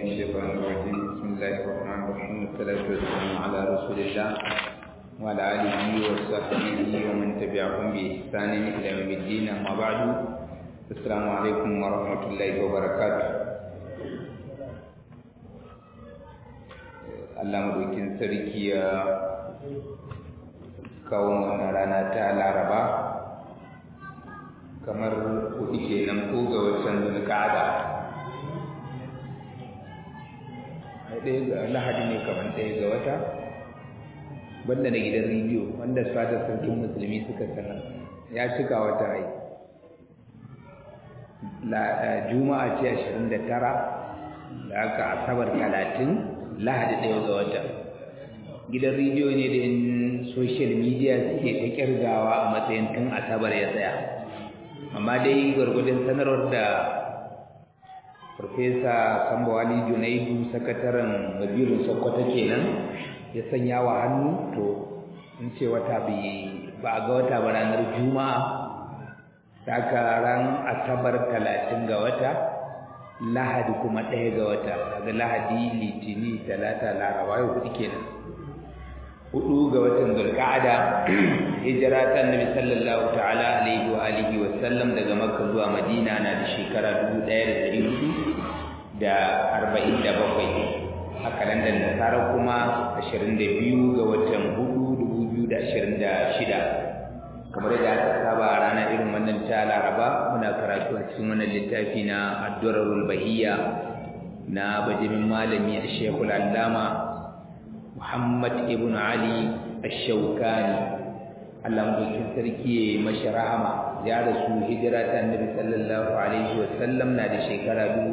الشيطان الرجيم بسم الله الرحمن الرحيم والصلاة والسلام على رسول الله وعلى آله وصحبه ومن تبعهم بإحسان إلى يوم الدين أما بعد السلام عليكم ورحمة الله وبركاته Allah madaukin sarki ya kawo wannan rana ta Laraba kamar kuɗi kenan ko ga watan Zulqa'ada ɗaya ga lahadi ne kamar ɗaya ga wata banda na gidan rediyo wanda fadar sarkin musulmi suka sanar ya cika wata ai juma'a ce ashirin da tara da aka asabar talatin lahadi ɗaya ga wata gidan rediyo ne da yin social media suke ta kirgawa a matsayin tun asabar ya tsaya amma dai gwargwadon sanarwar da Farfesa Sambawali Junaidu sakataren Wazirin Sokoto kenan ya sanya wa hannu to in ce wata ba a ga wata ba ranar Juma'a saka ran Asabar talatin ga wata Lahadi kuma ɗaya ga wata daga Lahadi Litini Talata Laraba yau hudu kenan hudu ga watan Zulqa'ada hijira ta Annabi sallallahu ta'ala alaihi wa alihi wa sallam daga Makka zuwa Madina na da shekara 1447 a kalandar Nasara kuma 22 ga watan 4 2026 kamar da aka saba a ranar irin wannan ta Laraba muna karatu a cikin wannan littafi na Ad-Durarul Bahiyya na bajimin malami Sheikhul Allama Muhammad ibn Ali Ash-Shawkani Allah mutum sarki ya mashi rahama ya rasu hijira ta Annabi sallallahu alaihi wa sallam na da shekara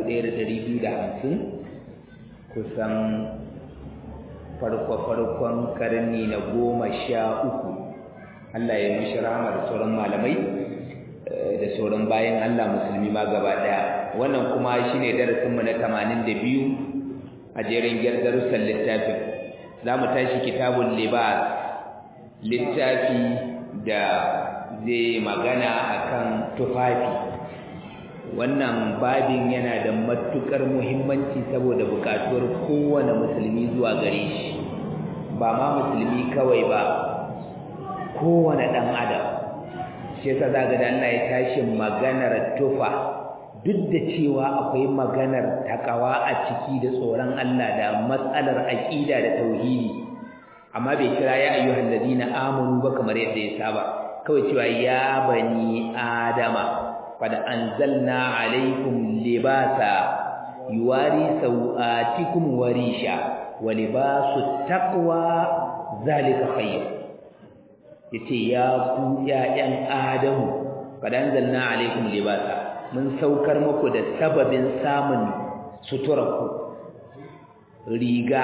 1250 kusan farko farkon karni na goma sha uku Allah ya mashi rahama da sauran malamai da sauran bayan Allah musulmi ma gaba daya wannan kuma shine darasin mu na 82 a jerin darussan littafin za mu tashi kitabun libas littafi da zai magana akan tufafi wannan babin yana da matukar muhimmanci saboda bukatuwar kowane musulmi zuwa gare shi ba ma musulmi kawai ba kowane ɗan adam shi yasa zaga da Allah ya tashi maganar tufa duk da cewa akwai maganar takawa a ciki da tsoron Allah da matsalar aqida da tauhidi amma bai kira ya ayyuhal ladina amanu ba kamar yadda ya saba kawai cewa ya bani adama qad anzalna alaikum libasa yuwari sawatikum warisha wa libasu taqwa zalika khayr yace ya ku ya'yan adamu qad anzalna alaikum libasa mun saukar muku da sababin samun suturarku riga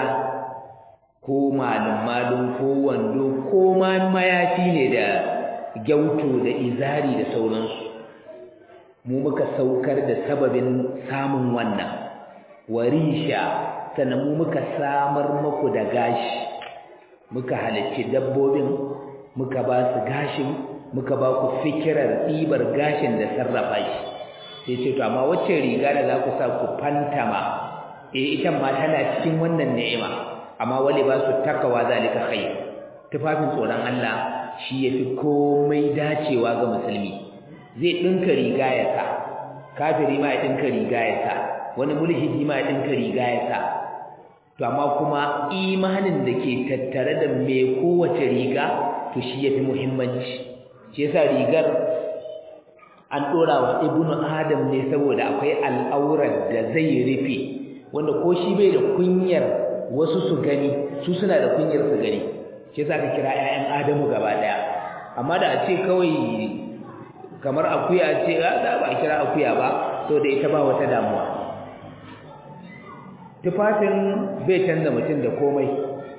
ko malum ko wando ko ma mayafi ne da gyauto da izari da sauransu mu muka saukar da sababin samun wannan warisha sannan mu muka samar muku da gashi muka halicci dabbobin muka ba su gashin muka ba ku fikirar ɗibar gashin da sarrafa shi sai ce to amma wacce riga da za ku sa ku fantama eh ita ma tana cikin wannan ni'ima amma wali ba su takawa zalika khair tufafin tsoron Allah shi yafi komai dacewa ga musulmi zai dinka riga ya sa kafiri ma ya dinka riga ya sa wani mulhidi ma ya dinka riga ya sa to amma kuma imanin da ke tattare da me kowace riga to shi yafi muhimmanci shi yasa rigar an dora wa ibnu adam ne saboda akwai al'aurar da zai rufe wanda ko shi bai da kunyar wasu su gani su suna da kunyar su gani shi yasa ka kira ƴaƴan adamu gaba daya amma da a ce kawai kamar akuya ce za ba kira akuya ba to da ita ba wata damuwa tufafin bai canza mutum da komai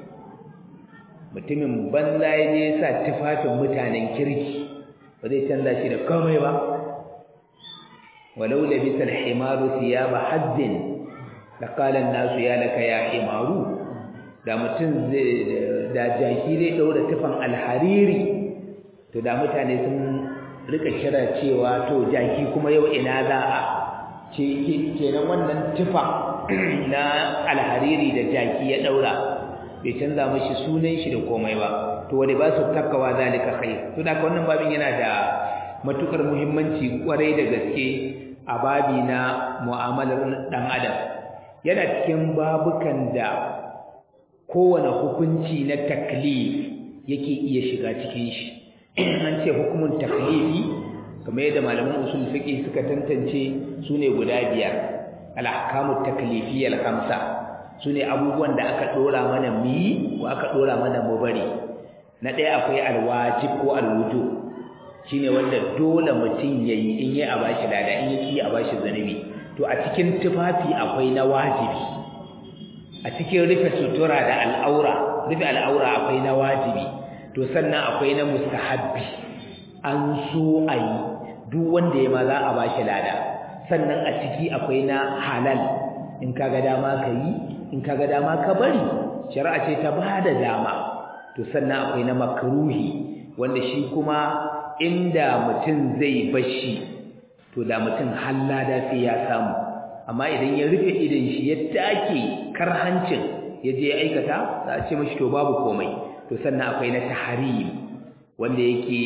mutumin banza ya je sa tufafin mutanen kirki ba zai canza shi da komai ba walau labisa al-himaru thiyaba haddin laqala an-nasu ya laka ya himaru da mutum zai da jaki zai daura tufan alhariri to da mutane sun rika kira cewa to jaki kuma yau ina za a ce kenan wannan tufa na alhariri da jaki ya daura bai canza mashi sunan shi da komai ba to wani ba su takawa zalika khair to da wannan babin yana da matukar muhimmanci kwarai da gaske a babi na mu'amalar dan adam yana cikin babukan da kowane hukunci na taklif yake iya shiga cikin shi an ce hukumin taklifi kamar yadda malaman usul fiqh suka tantance sune guda biyar al-ahkamu taklifiyya al-khamsa sune abubuwan da aka dora mana mi ko aka dora mana mu bari na ɗaya akwai al-wajib ko al-wujub shine wanda dole mutum yayi in yayi a bashi lada in yaki a bashi zanubi to a cikin tufafi akwai na wajibi a cikin rufe sutura da al'aura rufe al'aura akwai na wajibi to sannan akwai na mustahabbi an so a yi duk wanda ya ma za a bashi lada sannan a ciki akwai na halal in kaga dama ka yi in kaga dama ka bari shari'a ce ta bada dama to sannan akwai na makruhi wanda shi kuma inda mutum zai bashi to da mutum hallada sai ya samu amma idan ya rufe idan shi ya take karhancin ya je ya aikata za a ce mashi to babu komai to sannan akwai na tahrim wanda yake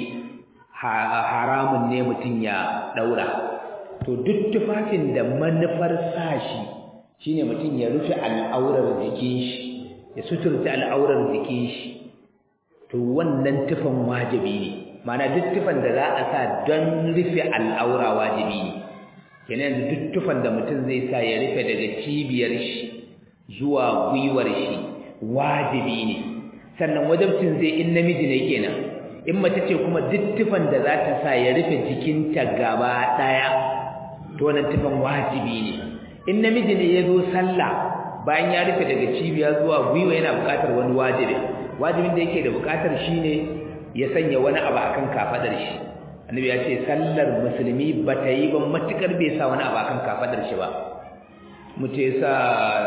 haramun ne mutum ya daura to duk tufafin da manufar sashi shine mutum ya rufe al'aurar jikin shi ya suturta al'aurar jikin shi to wannan tufan wajibi ne mana duk tufan da za a sa don rufe al'aura wajibi ne kenan yanzu duk tufan da mutum zai sa ya rufe daga cibiyar shi zuwa gwiwar shi wajibi ne sannan wajibcin zai in namiji ne kenan in mace ce kuma duk tufan da za ta sa ya rufe jikinta gaba ɗaya to wannan tufan wajibi ne in namiji ne ya zo sallah bayan ya rufe daga cibiya zuwa gwiwa yana buƙatar wani wajibi wajibin da yake da buƙatar shine ya sanya wani abu akan kafadar shi annabi ya ce sallar musulmi ba ta yi ba matukar bai sa wani abu akan kafadar shi ba mutum ya sa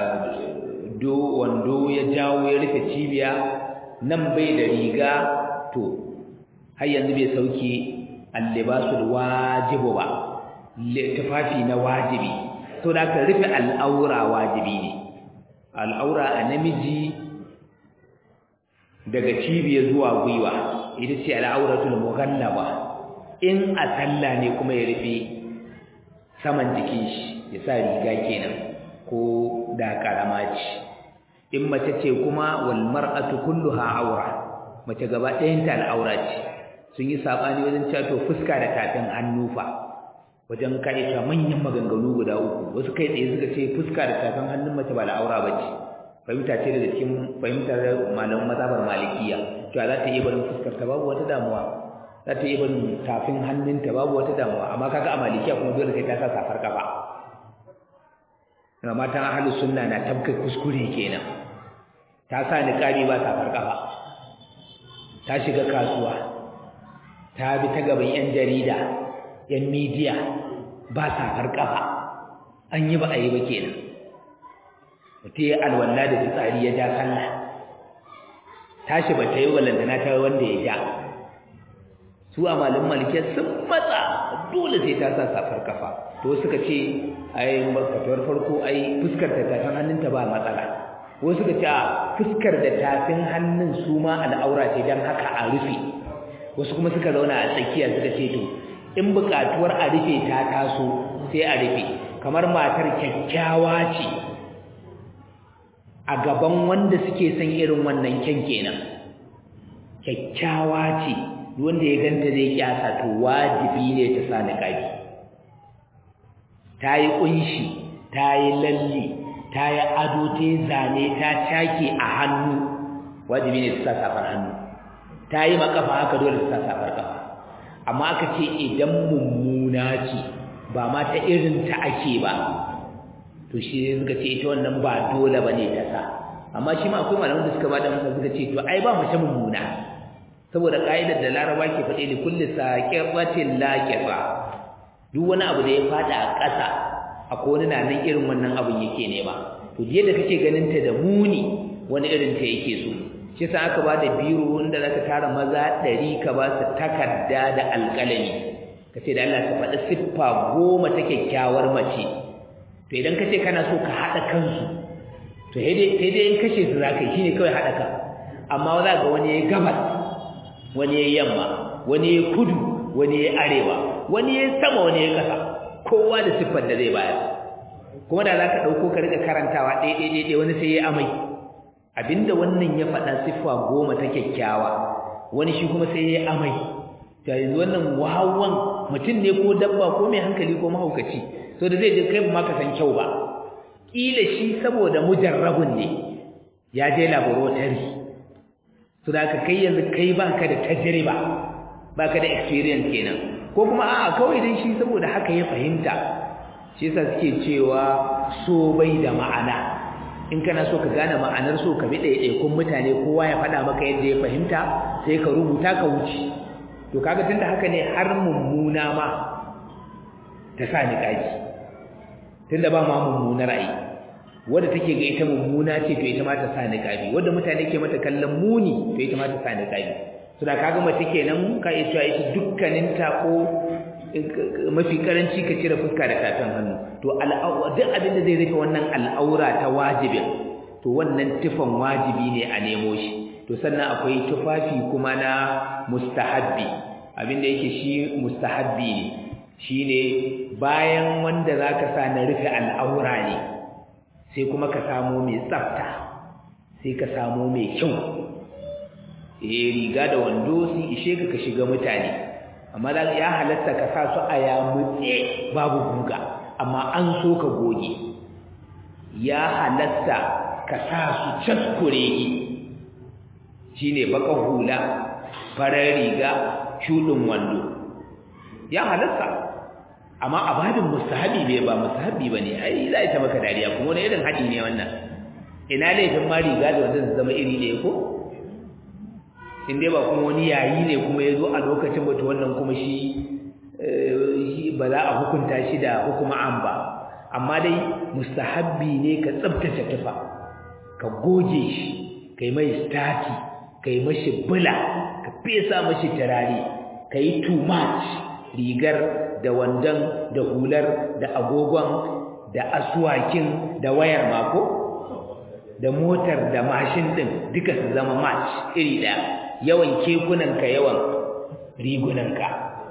do wando ya jawo ya rufe cibiya nan bai da riga to har yanzu bai sauke allibasul wajibu ba tufafi na wajibi to da ka rufe al'aura wajibi ne al'aura a namiji daga cibiya zuwa gwiwa ita ce al'auratul mughallaba in a sallah ne kuma ya rufe saman jikin shi ya sa riga kenan ko da karama ce in mace ce kuma wal mar'atu kulluha aura mace gaba ɗayan ta al'aura ce sun yi sabani wajen cewa to fuska da tafin hannu fa wajen kai ta manyan maganganu guda uku wasu kai tsaye suka ce fuska da tafin hannun mace ba al'aura bace fahimta ce daga cikin fahimtar malaman mazhabar malikiya to za ta iya barin fuskar ta babu wata damuwa za ta iya barin tafin hannunta babu wata damuwa amma kaga a malikiya kuma dole sai ta sa safar kafa na matan ahlus sunna na tabka kuskure kenan ta sa niqabi ba safar kafa ta shiga kasuwa ta bi ta gaban yan jarida yan media ba safar kafa an yi ba a yi ba kenan mutum ya alwala da fitsari ya ja sallah tashi ba ta yi walantana ta wanda ya ja su a malin malikiya sun matsa dole sai ta sa safar kafa to suka ce ai fatuwar farko ai fuskar da tafin hannunta ba matsala wasu suka ce a fuskar da tafin hannun su ma al'aura ce don haka a rufe wasu kuma suka zauna a tsakiya suka ce to in buƙatuwar a rufe ta taso sai a rufe kamar matar kyakkyawa ce a gaban wanda suke son irin wannan kyan kenan kyakkyawa ce wanda ya ganta zai kyasa to wajibi ne ta sa niqabi ta yi kunshi ta yi lalle ta yi ado ta yi zane ta take a hannu wajibi ne ta sa safar hannu ta yi makafa haka dole ta sa safar kafa amma aka ce idan mummuna ce ba ma ta irin ta ake ba to shi suka ce ita wannan ba dole bane ta sa amma shi ma akwai malaman da suka bada masa suka ce to ai ba mace mummuna saboda kaidar da Laraba ke faɗe da kulli saqiqatin laqifa duk wani abu da ya fada a ƙasa akwai wani na nan irin wannan abun yake nema to yadda kake ganin ta da muni wani irin ta yake so shi sa aka bada biro wanda zaka tara maza ɗari ka ba su takarda da alƙalami kace da Allah ka faɗi siffa goma ta kyakkyawar mace to idan ka ce kana so ka haɗa kansu to sai dai in kashe su za ka yi shi ne kawai haɗa ka amma za ga wani ya gabas wani ya yamma wani ya kudu wani ya arewa wani ya sama wani ya ƙasa kowa da siffar da zai bayar kuma da za ka ɗauko ka riƙa karantawa ɗaya wani sai ya amai abinda wannan ya faɗa siffa goma ta kyakkyawa wani shi kuma sai ya amai ta yanzu wannan wawan mutum ne ko dabba ko mai hankali ko mahaukaci so da zai je kai ma ka san kyau ba kila shi saboda mujarrabun ne ya je laboratory so da ka kai yanzu kai baka da tajriba baka da experience kenan ko kuma a'a kawai dan shi saboda haka ya fahimta shi yasa suke cewa so bai da ma'ana in kana so ka gane ma'anar so ka bi ɗaiɗaikun mutane kowa ya faɗa maka yadda ya fahimta sai ka rubuta ka wuce to kaga tunda haka ne har mummuna ma ta sa ni kaji tunda ba ma mummunar ai wanda take ga ita mummuna ce to ita ma ta sa ni kaji wanda mutane ke mata kallon muni to ita ma ta sa ni kaji to da kaga mace kenan ka iya cewa ita dukkanin ta ko mafi karanci ka cire fuska da tafin hannu to al'aura duk abin da zai rufe wannan al'aura ta wajibin to wannan tufan wajibi ne a nemo shi to sannan akwai tufafi kuma na mustahabbi abin da yake shi mustahabbi ne shine bayan wanda zaka sa na rufe al'aura ne sai kuma ka samu mai tsafta sai ka samu mai kyau eh riga da wando sun ishe ka ka shiga mutane amma ya halatta ka sa su a yamutse babu guga amma an so ka goge ya halatta ka sa su caskure shine bakan hula farar riga shudin wando ya halatta amma a babin mustahabi bai ba mustahabi bane ai za ta maka dariya kuma wani irin hadi ne wannan ina laifin ma riga da wanda zama iri ne ko in dai ba kuma wani yayi ne kuma ya zo a lokacin bata wannan kuma shi ba za a hukunta shi da hukuma an ba amma dai mustahabbi ne ka tsabtace tufa ka goge shi kai mai stati kai mashi bula ka fesa mashi turare kai too much rigar da wandan da hular da agogon da aswakin da wayar mako da motar da mashin din duka su zama match iri daya yawan kekunanka yawan rigunanka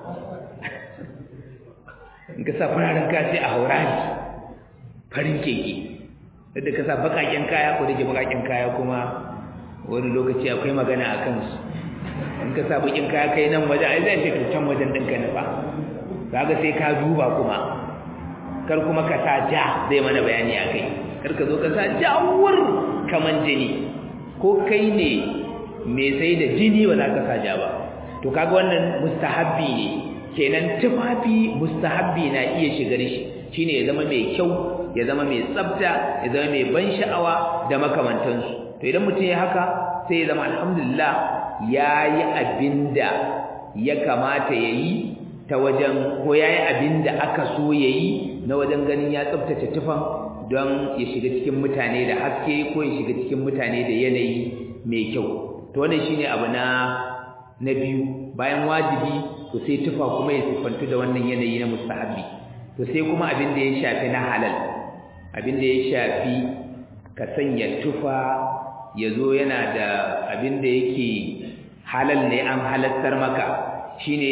in ka sa fararen kaya a haurari farin keke yadda ka sa bakaken kaya ko da ke bakaken kaya kuma wani lokaci akwai magana a kansu in ka sa bakin kaya kai nan waje ai zai ce to can wajen ɗinka nufa kaga sai ka duba kuma kar kuma ka sa ja zai mana bayani a kai kar ka zo ka sa jawur kaman jini ko kai ne mai sai da jini ba za ka sa ja ba to kaga wannan mustahabbi ne kenan tufafi mustahabbi na iya shigar shi shine ya zama mai kyau ya zama mai tsafta ya zama mai ban sha'awa da makamantansu to idan mutum ya haka sai ya zama alhamdulillah yayi abinda ya kamata yayi ta wajen ko yayi abinda aka so yayi na wajen ganin ya tsaftace tufan don ya shiga cikin mutane da haske ko ya shiga cikin mutane da yanayi mai kyau to wannan shine abu na na biyu bayan wajibi to sai tufa kuma ya sifantu da wannan yanayi na mustahabi to sai kuma abin da ya shafi na halal abin da ya shafi ka sanya tufa ya zo yana da abin da yake halal ne an halattar maka shine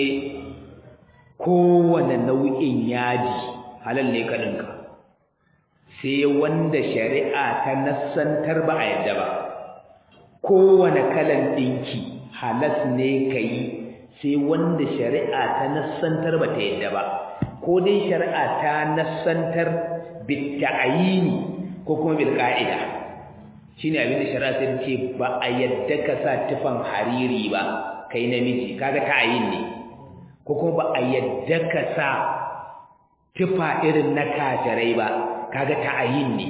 kowane nau'in yaji halal ne ka ɗinka sai wanda shari'a ta nassantar ba a yadda ba kowane kalan ɗinki halas ne ka yi sai wanda shari'a ta nassantar ba ta yadda ba ko dai shari'a ta nassantar bitta'ayini ko kuma bil ka'ida shine abin da shari'a ta ce ba a yadda ka sa tufan hariri ba kai namiji kaga ta'ayin ne ko kuma ba a yadda ka sa tufa irin na kafirai ba kaga ta'ayin ne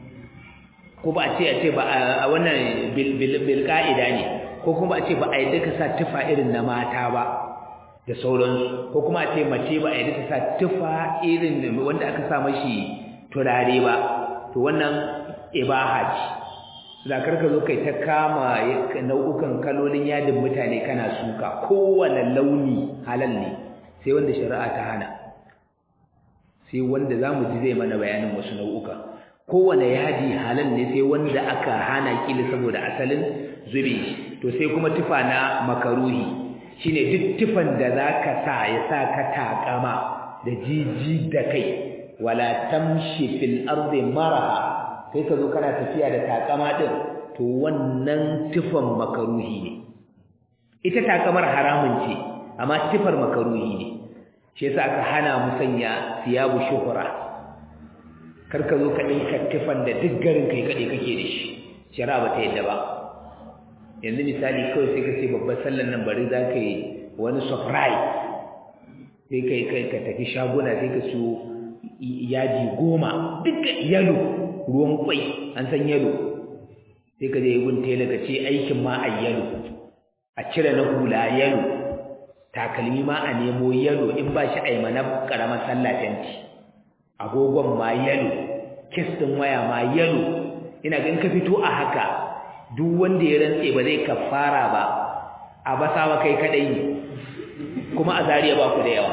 ko ba a ce a ce ba a wannan bil ka'ida ne ko kuma a ce ba a yadda ka sa tufa irin na mata ba da sauransu ko kuma a ce mace ba a yadda ta sa tufa irin wanda aka sa mashi turare ba to wannan ibaha ce da karka zo kai ta kama nau'ukan kalolin yadin mutane kana suka kowane launi halal ne sai wanda shari'a ta hana sai wanda zamu ji zai mana bayanin wasu nau'uka kowane yadi halal ne sai wanda aka hana kila saboda asalin zube to sai kuma tufa na makaruhi shine duk tufan da zaka sa ya sa ka takama da jiji da kai wala tamshi fil ardi maraha kai ka zo kana tafiya da takama din to wannan tufan makaruhi ne ita takamar haramun ce amma tufar makaruhi ne shi yasa aka hana mu sanya siyabu shuhura kar ka zo ka dinka tufan da duk garin kai kade kake da shi shari'a ba ta yadda ba yanzu misali kawai sai ka ce babbar sallan nan bari za ka yi wani surprise sai kai kai ka tafi shaguna sai ka siyo yaji goma duk yalo ruwan kwai an san yalo sai ka je gun tela ka ce aikin ma a yalo a cire na hula yalo takalmi ma a nemo yalo in ba shi aima na karamar sallah tanti agogon ma yalo kis din waya ma yalo ina ga in ka fito a haka duk wanda ya rantse ba zai kafara ba a basawa kai kadai ne kuma a zariya ba ku da yawa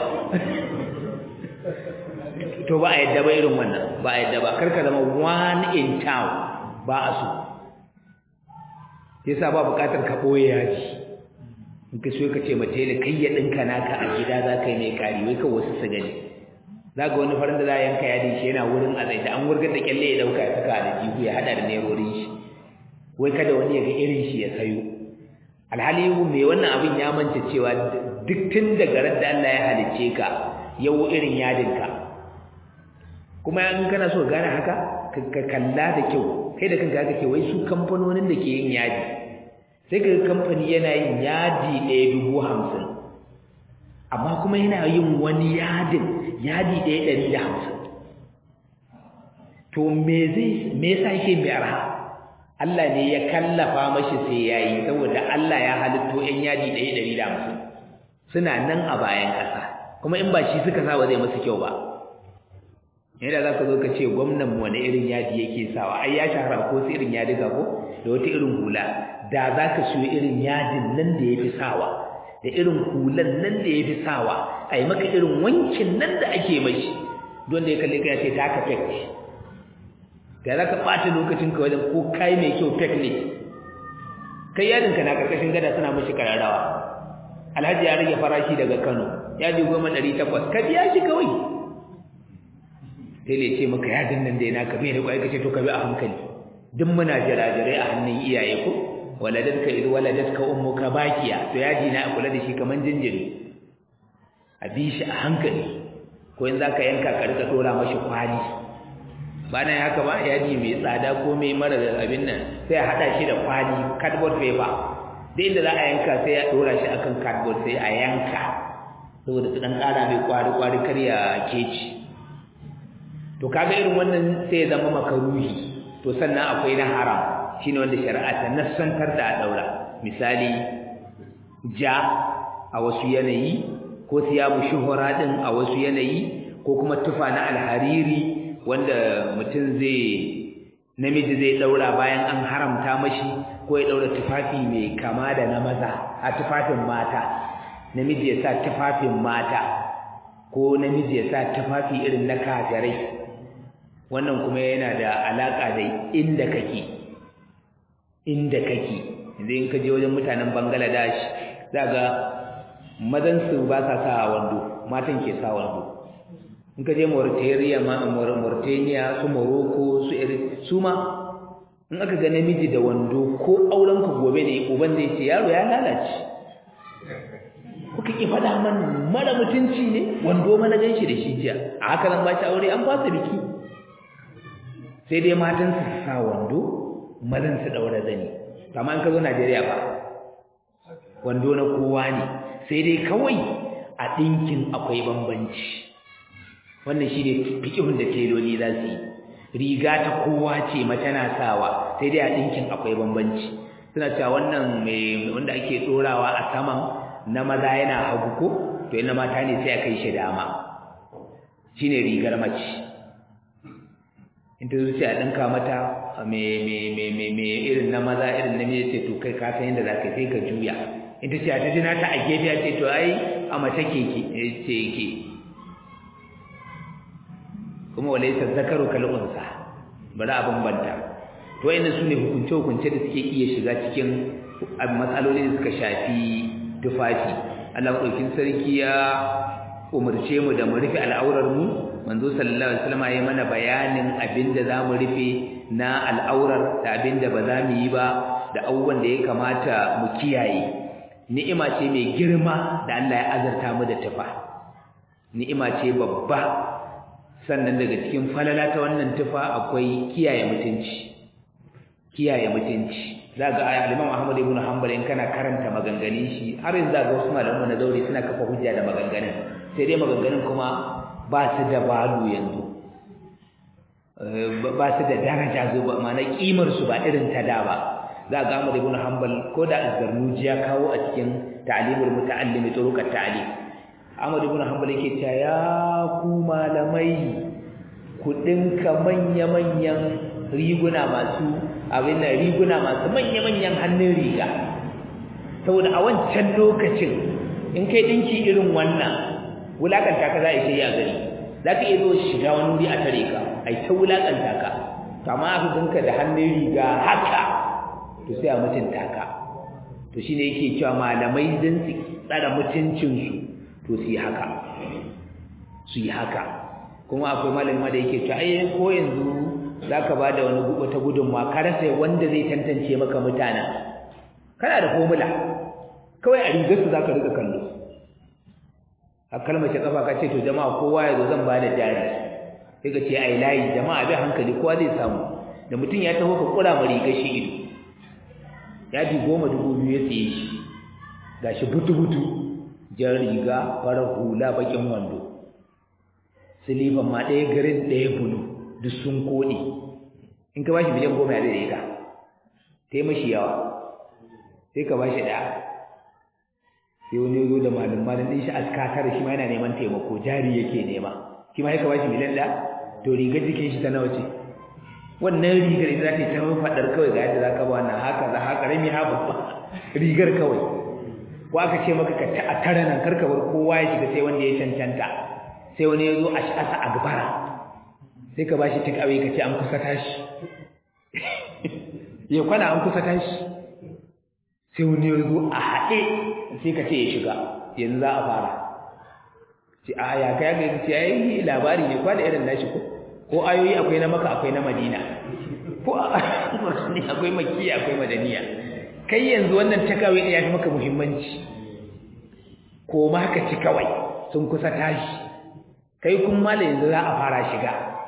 to ba a yadda ba irin wannan ba a yadda ba karka zama one in town ba a so yasa ba bukatar ka boye yaji in ka so ka ce mace da kai ya dinka naka a gida za ka yi mai kari wai ka wasu su gani za ga wani farin da za a yanka yadi shi yana wurin a da an wurgar da kyalle ya dauka ya saka da jihu ya hada da nerorin shi wai kada wani ya ga irin shi ya sayo alhali mai wannan abin ya manta cewa duk tun daga ran da Allah ya halicce ka yau irin yadinka kuma in kana so gane haka ka kalla da kyau kai da kanka kake wai su kamfanonin da ke yin yadi sai ka kamfani yana yin yadi ɗaya dubu hamsin amma kuma yana yin wani yadin yadi ɗaya ɗari da hamsin to me zai me yasa yake mai arha Allah ne ya kallafa mashi sai yayi saboda Allah ya halitto ƴan yadi ɗaya ɗari da hamsin suna nan a bayan ƙasa kuma in ba shi suka sa ba zai musu kyau ba yadda za ka zo ka ce gwamnan wani irin yadi yake sawa ai ya shahara ko su irin yadiga ko da wata irin hula da za ka siyo irin yadin nan da ya fi sawa da irin hulan nan da ya fi sawa a yi maka irin wankin nan da ake mashi don da ya kalli ka ya ce ta ka fek da za ka ɓata lokacin ka wajen ko kai mai kyau fek ne kai yadinka na ƙarƙashin gada suna mashi kararrawa alhaji ya rage farashi daga kano ya ji goma ɗari takwas ka biya shi kawai sai ne ce maka yadin nan da yana ka bai da kwai kace to ka bi a hankali duk muna jirajirai a hannun iyaye ko waladatka idh waladatka ummuka bakiya to yaji na kula da shi kaman jinjiri a bi shi a hankali ko in zaka yanka ka rika dora mashi kwali ba nan haka ba yaji mai tsada ko mai mara abin nan sai a hada shi da kwali cardboard paper duk inda za a yanka sai ya dora shi akan cardboard sai a yanka saboda su dan kara mai kwari kwari kar ya keci to kaga irin wannan sai ya zama makaruhi to sannan akwai na haram shine wanda shari'a ta nassantar da daura misali ja a wasu yanayi ko siyabu shuhura din a wasu yanayi ko kuma tufa na alhariri wanda mutum zai namiji zai daura bayan an haramta mashi ko ya daura tufafi mai kama da na maza a tufafin mata namiji ya sa tufafin mata ko namiji ya sa tufafi irin na kafirai wannan kuma yana da alaka da inda kake inda kake yanzu in ka je wajen mutanen Bangladesh za ga mazan su ba sa sa wando matan ke sa wando in ka je Mauritania ma Mauritania su Morocco su iri su ma in aka ga namiji da wando ko auren ku gobe ne uban zai ce yaro ya lalace kuka ki faɗa man mara mutunci ne wando mana ganshi da shi jiya a haka nan ba shi aure an fasa biki sai dai matan su sa wando mazan su daura zani amma in ka zo Najeriya ba wando na kowa ne sai dai kawai a dinkin akwai bambanci wannan shine fikihun da teloli za su yi riga ta kowa ce mace na sawa sai dai a dinkin akwai bambanci suna cewa wannan mai wanda ake dorawa a saman na maza yana hagu ko to ina mata ne sai a kai shi dama shine rigar mace in ta zuciya a ɗinka mata me irin na maza irin na mai ce to kai ka san yadda za ka sai ka juya in ta ce a ta jina ta a gefe ce to ai a mace ke ke ce ke kuma walaysa zakaru kal unsa bari a bambanta to wayannan sune hukunce hukunce da suke iya shiga cikin matsaloli da suka shafi tufafi Allah madaukin sarki ya umarce mu da mu rufe al'aurar mu manzo sallallahu alaihi wasallam ya mana bayanin abinda zamu rufe na al'aurar da abinda ba za mu yi ba da abubuwan da ya kamata mu kiyaye ni'ima ce mai girma da Allah ya azarta mu da tufa ni'ima ce babba sannan daga cikin falala ta wannan tufa akwai kiyaye mutunci kiyaye mutunci zaga aya Imam Ahmad ibn Hanbal in kana karanta maganganun shi har yanzu zaga wasu malaman na zauri suna kafa hujja da maganganun sai dai maganganun kuma ba su da balu yanzu ba su da daraja zo ba ma'ana kimar su ba irin ta da ba za ga Ahmad ibn Hanbal ko da Az-Zarnuji ya kawo a cikin ta'limul muta'allimi turuqat ta'lim Ahmad ibn Hanbal yake cewa ya ku malamai ku dinka manya manyan riguna masu abin da riguna masu manya manyan hannun riga saboda a wancan lokacin in kai dinki irin wannan wulakanta ka za a yi a gari za ka iya zo shiga wani wuri a tare ka a yi ta wulakanta ka kama aka dinka da hannun riga haka to sai a mutunta ka to shine yake cewa malamai din su tsara mutuncinsu to su yi haka su yi haka kuma akwai malamin ma da yake cewa ai ko yanzu zaka bada wani gubo ta gudunma ka rasa wanda zai tantance maka mutana kana da formula kawai a rigar su zaka rika kallo a kalmar ta kafa ka ce to jama'a kowa ya zo zan bada jari sai ka ce ai layi jama'a bi hankali kowa zai samu da mutum ya taho ka kura ma rigar shi ido yadi goma dubu biyu ya siye shi gashi butu-butu jan riga farar hula bakin wando silifan ma ɗaya garin ɗaya bulu duk sun koɗe in ka bashi miliyan goma ya zai ka ta yi mashi yawa sai ka bashi ɗaya sai wani zo da malin malin ɗin shi askatar shi ma yana neman taimako jari yake nema shi ma ya ka bashi miliyan ɗaya to rigar jikin shi ta nawa ce wannan rigar ita za ta yi ta faɗar kawai ga yadda za ka ba wannan haka za haka rami ha babba rigar kawai ko aka ce maka ka a tare nan karka bar kowa ya shiga sai wanda ya cancanta sai wani ya zo a shasa a gabara sai ka bashi take away ka ce an kusa tashi ya kwana an kusa tashi sai wani ya zo a haɗe sai ka ce ya shiga yanzu za a fara ce a ya kai ga ce ai labari ne kwa da irin nashi ko ko ayoyi akwai na maka akwai na madina ko akwai makiya akwai madaniya kai yanzu wannan takawai ne ya fi maka muhimmanci ko ma ka ci kawai sun kusa tashi kai kun mala yanzu za a fara shiga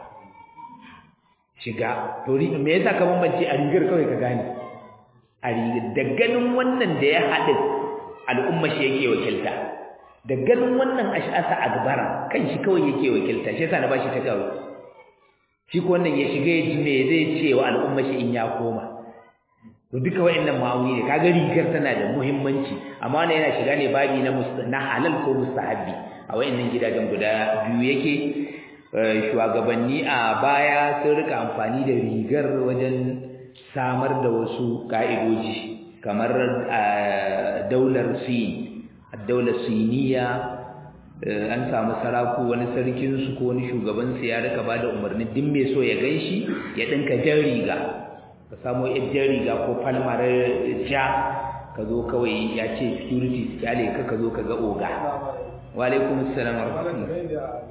shiga to me yasa ka bambance a rigar kawai ka gane a rigar da ganin wannan da ya haɗu al'umma shi yake wakilta da ganin wannan ash'asa agbara kan shi kawai yake wakilta shi yasa na bashi takawai shi ko wannan ya shiga ya ji me zai ce wa al'umma shi in ya koma to duka wayannan ma'auni ne kaga rigar tana da muhimmanci amma wannan yana shiga ne babi na na halal ko mustahabi a wayannan gidajen guda biyu yake shugabanni a baya sun rika amfani da rigar wajen samar da wasu ka'idoji kamar daular sin daular siniya an samu saraku wani sarkin su ko wani shugaban su ya rika bada umarni din mai so ya ganshi ya dinka jan riga ka samu jan riga ko falmar ja ka zo kawai ya ce security su kyale ka ka zo ka ga oga wa alaikum assalam wa rahmatullah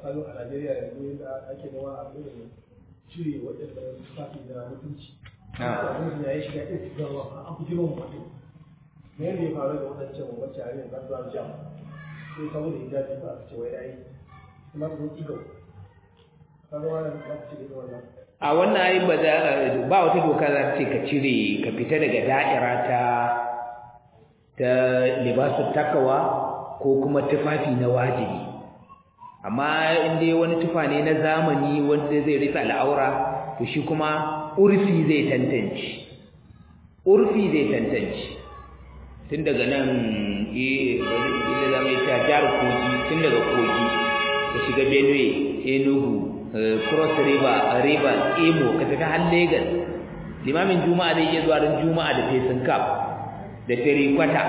cire waɗanda tufafi da mutunci. ya yi shiga ɗin gawa a guji man mutum. Me yadda ya faru da waɗancan wacce a yin kasuwar jam. Sai saboda hijabi ba a ce wai ya yi. Kuma su zo Kaga wannan ba su cire wannan. a wannan ai ba za ba wata doka za ta ce ka cire ka fita daga da'ira ta ta libasu takawa ko kuma tufafi na wajibi amma in dai wani tufa ne na zamani wanda zai rufe al'aura to shi kuma urfi zai tantance urfi zai tantance tun daga nan eh wani zama ya jar kogi tun daga kogi ka shiga benue enugu cross river river imo ka tafi har lagos limamin juma'a zai iya zuwa ran juma'a da fesin cap da kwata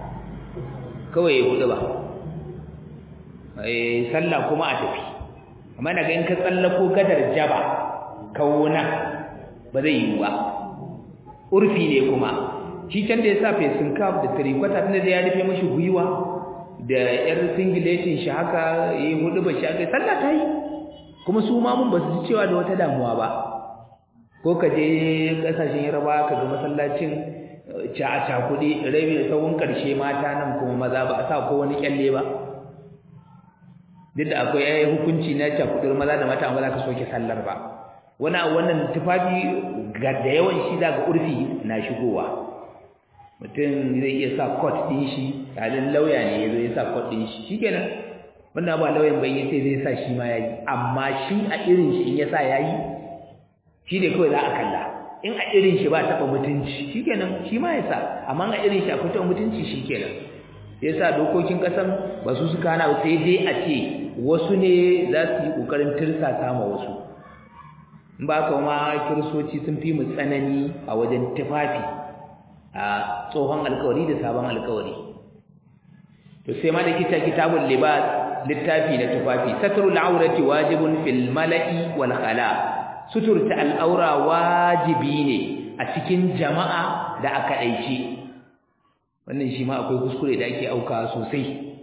kawai ya hudu ba sallah kuma a tafi amma daga in ka tsallako gadar jaba kawuna ba zai yi ba urfi ne kuma shi can da ya sa fesin kaf da tarikwata tunda da ya rufe mashi gwiwa da yar singiletin shi haka yi hudu ba shi haka sallah ta yi kuma su ma mun ba su ji cewa da wata damuwa ba ko ka je kasashen yaraba ka ga masallacin ca a cakuɗi rabi da tsawon ƙarshe mata nan kuma maza ba a sa ko wani kyalle ba duk da akwai ai hukunci na cakuɗar maza da mata amma za ka soke sallar ba wani a wannan tufafi ga da yawan shi daga urfi na shigowa mutum zai iya sa coat ɗin shi halin lauya ne ya zo ya sa coat ɗin shi shikenan wannan ba lauyan bai yace zai sa shi ma yayi amma shi a irin shi in ya sa yayi shi ne kawai za a kalla in a irin shi ba taɓa mutunci shikenan shi ma ya sa amma a irin shi akwai taɓa mutunci shikenan ya sa dokokin ƙasan ba su suka hana sai dai a ce wasu ne za su yi ƙoƙarin tirsasa ma wasu in ba ka ma kiristoci sun fi mu tsanani a wajen tufafi a tsohon alkawari da sabon alkawari to sai ma da kita kitabul libas littafi na tufafi satrul aurati wajibun fil mala'i wal khala suturta al'aura wajibi ne a cikin jama'a da aka daice wannan shi ma akwai kuskure da ake auka sosai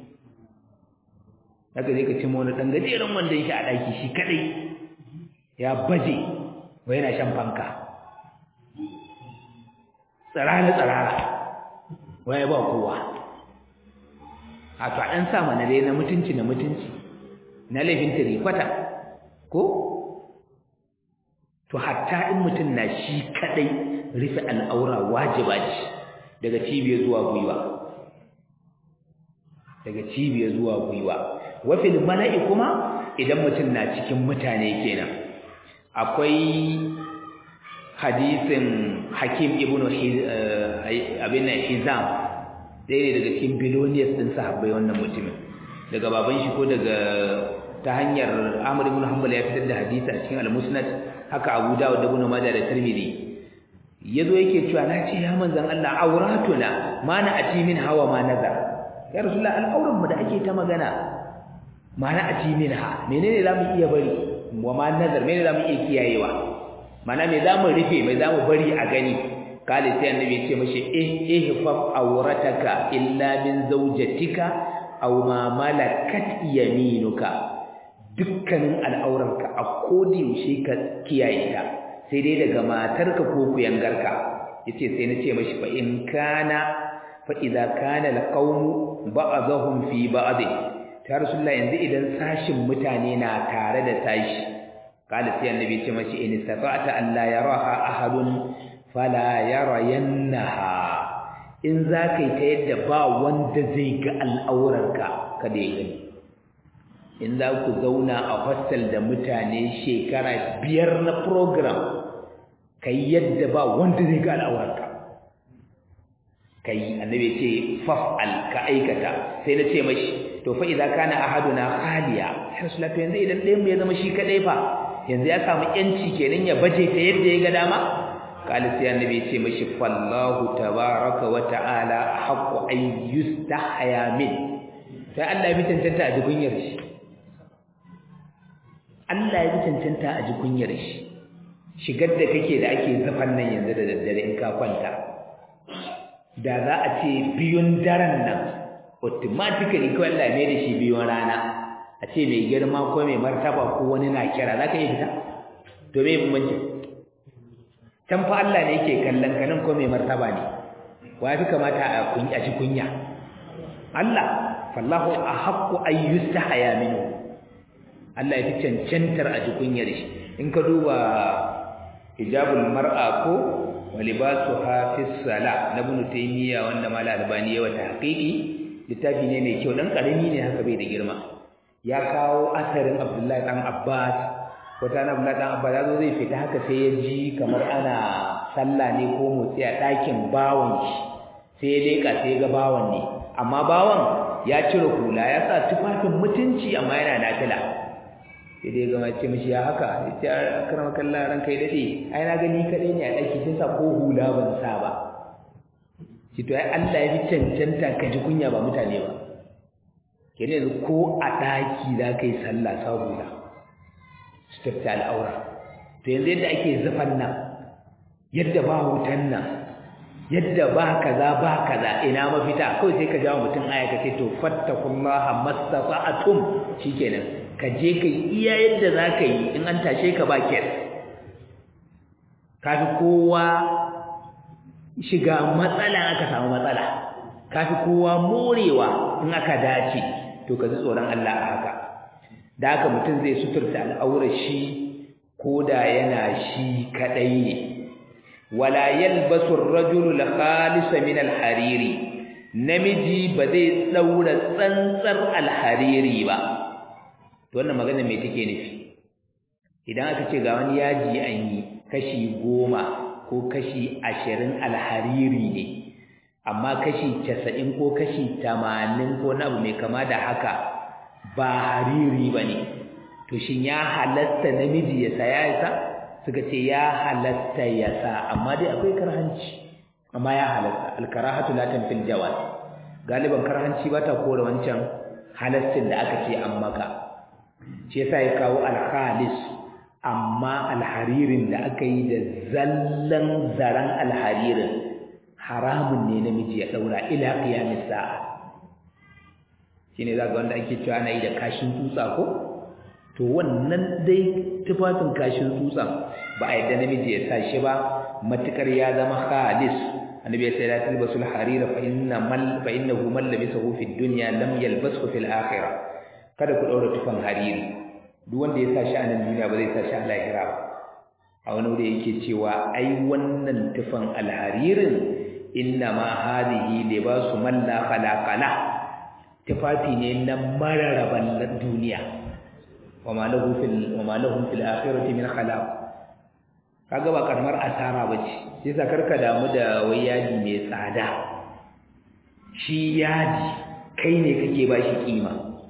haka zai ka cimma wani dan gajeren wandon shi a daki shi kadai ya baje wai yana shan fanka tsarara tsarara wai ba kowa a to an sa mana dai na mutunci na mutunci na laifin tirikwata ko to hatta in mutum na shi kadai rufe al'aura wajiba ce daga cibiyar zuwa gwiwa daga cibiyar zuwa gwiwa wafil mala'i kuma idan mutum na cikin mutane kenan akwai hadisin hakim ibn abin hizam ɗaya ne daga cikin billionaires ɗin sahabbai wannan mutumin daga baban shi ko daga ta hanyar amr ibn hanbal ya fitar da hadisi a cikin al-musnad haka abu dawud da ibn majah da tirmidhi yazo yake cewa na ce ya manzon Allah auratuna ma na ati min hawa ma nazar ya rasulullah al'auran mu da ake ta magana ma na ati min ha menene zamu iya bari wa ma nazar menene zamu iya kiyayewa mana me zamu rufe me zamu bari a gani kale sai annabi ya ce mashi eh ihfaf awrataka illa min zawjatika aw ma malakat yaminuka dukkanin al'auranka a kodi yaushe ka kiyaye ta sai dai daga matarka ko kuyangarka yace sai na ce mashi fa in kana fa idza kana alqawmu ba'dhum fi ba'd ta rasulullahi yanzu idan sashin mutane na tare da sashi kala sai annabi ce mashi in istata'ta an la yaraha ahadun fala yarayannaha in za ka yi ta yadda ba wanda zai ga al'aurarka kada ya gani in za ku zauna a hostel da mutane shekara biyar na program ka yi yadda ba wanda zai ga al'aurarka ka yi annabi ce faf'al ka aikata sai na ce mashi to fa idza kana ahaduna khaliya ya rasulullah yanzu idan ɗayan mu ya zama shi kadai fa yanzu ya samu yanci kenan ya baje ta yadda ya ga dama kala sai annabi ce mashi fallahu tabaraka wa ta'ala haqqu ay yustahya min sai Allah ya bi tantanta a jikunyar shi Allah ya bi tantanta a jikunyar shi shigar da kake da ake zafan nan yanzu da daddare in ka kwanta da za a ce biyun daren nan automatically kawai Allah mai da shi biyun rana a ce mai girma ko mai martaba ko wani na kira za ka iya fita to me bambancin can fa Allah ne yake kallon ka nan ko mai martaba ne wa fi kamata a kunya ci kunya Allah fallahu ahaqqu ay yustahaya minhu Allah ya fi cancantar a ji kunyar shi in ka duba hijabul mar'a ko wa libasuha fi sala na ibn taymiya wanda mal albani ya wata haqiqi littafi ne mai kyau dan karami ne haka bai da girma ya kawo asarin abdullahi dan abbas wata na abdullahi dan abbas yazo zai fita haka sai ya ji kamar ana sallah ne ko motsi a ɗakin bawan shi sai ya leka sai ya ga bawan ne amma bawan ya cire hula ya sa tufafin mutunci amma yana nafila sai dai gama ce mishi ya haka yace karama kallah ran kai dade ai na gani kadai ne a daki sai sa ko hula ban sa ba shi to ai Allah ya fi cancanta ka ji kunya ba mutane ba kenan yanzu ko a daki za ka yi sallah sa hula suturta al'aura to yanzu yadda ake zufan nan yadda ba wutan nan yadda ba kaza ba kaza ina mafita kawai sai ka jawo mutum aya ka ce to fattakullaha mastata'tum shikenan ka je ka iya yadda za ka yi in an tashe ka ba kes kafi kowa shiga matsala aka samu matsala kafi kowa morewa in aka dace to ka ji tsoron Allah a haka da haka mutum zai suturta al'aurar shi ko da yana shi kadai ne wala yalbasu ar-rajulu al-khalisa min al-hariri namiji ba zai daura tsantsar al-hariri ba to wannan magana me take nufi idan aka ce ga wani yaji an yi kashi goma ko kashi ashirin alhariri ne amma kashi casa'in ko kashi tamanin ko na abu mai kama da haka ba hariri ba ne to shin ya halatta namiji ya saya ya sa suka ce ya halatta ya sa amma dai akwai karhanci amma ya halatta alkarahatu la tanfil jawaz galiban karhanci ba ta kore wancan halastin da aka ce an maka shi yasa ya kawo alkhalis amma alharirin da aka yi da zallan zaren alharirin haramun ne namiji ya daura ila qiyamis sa'a shine zaka wanda ake cewa ana yi da kashin tutsa ko to wannan dai tufafin kashin tutsa ba a yadda namiji ya sa shi ba matukar ya zama khalis annabi ya ce la talbasul harira fa inna mal fa innahu man labisahu fid dunya lam yalbashu fil akhirah kada ku daura tufan hariri duk wanda ya sa shi a nan duniya ba zai sa shi a lahira ba a wani wuri yake cewa ai wannan tufan alharirin inna ma hadhihi libasu man la khalaqa la tufafi ne na mararaban duniya wa ma lahu fil wa ma lahum fil akhirati min khalaq kaga ba karamar asara bace sai sa karka damu da wai yaji mai tsada shi yaji kai ne kake ba shi kima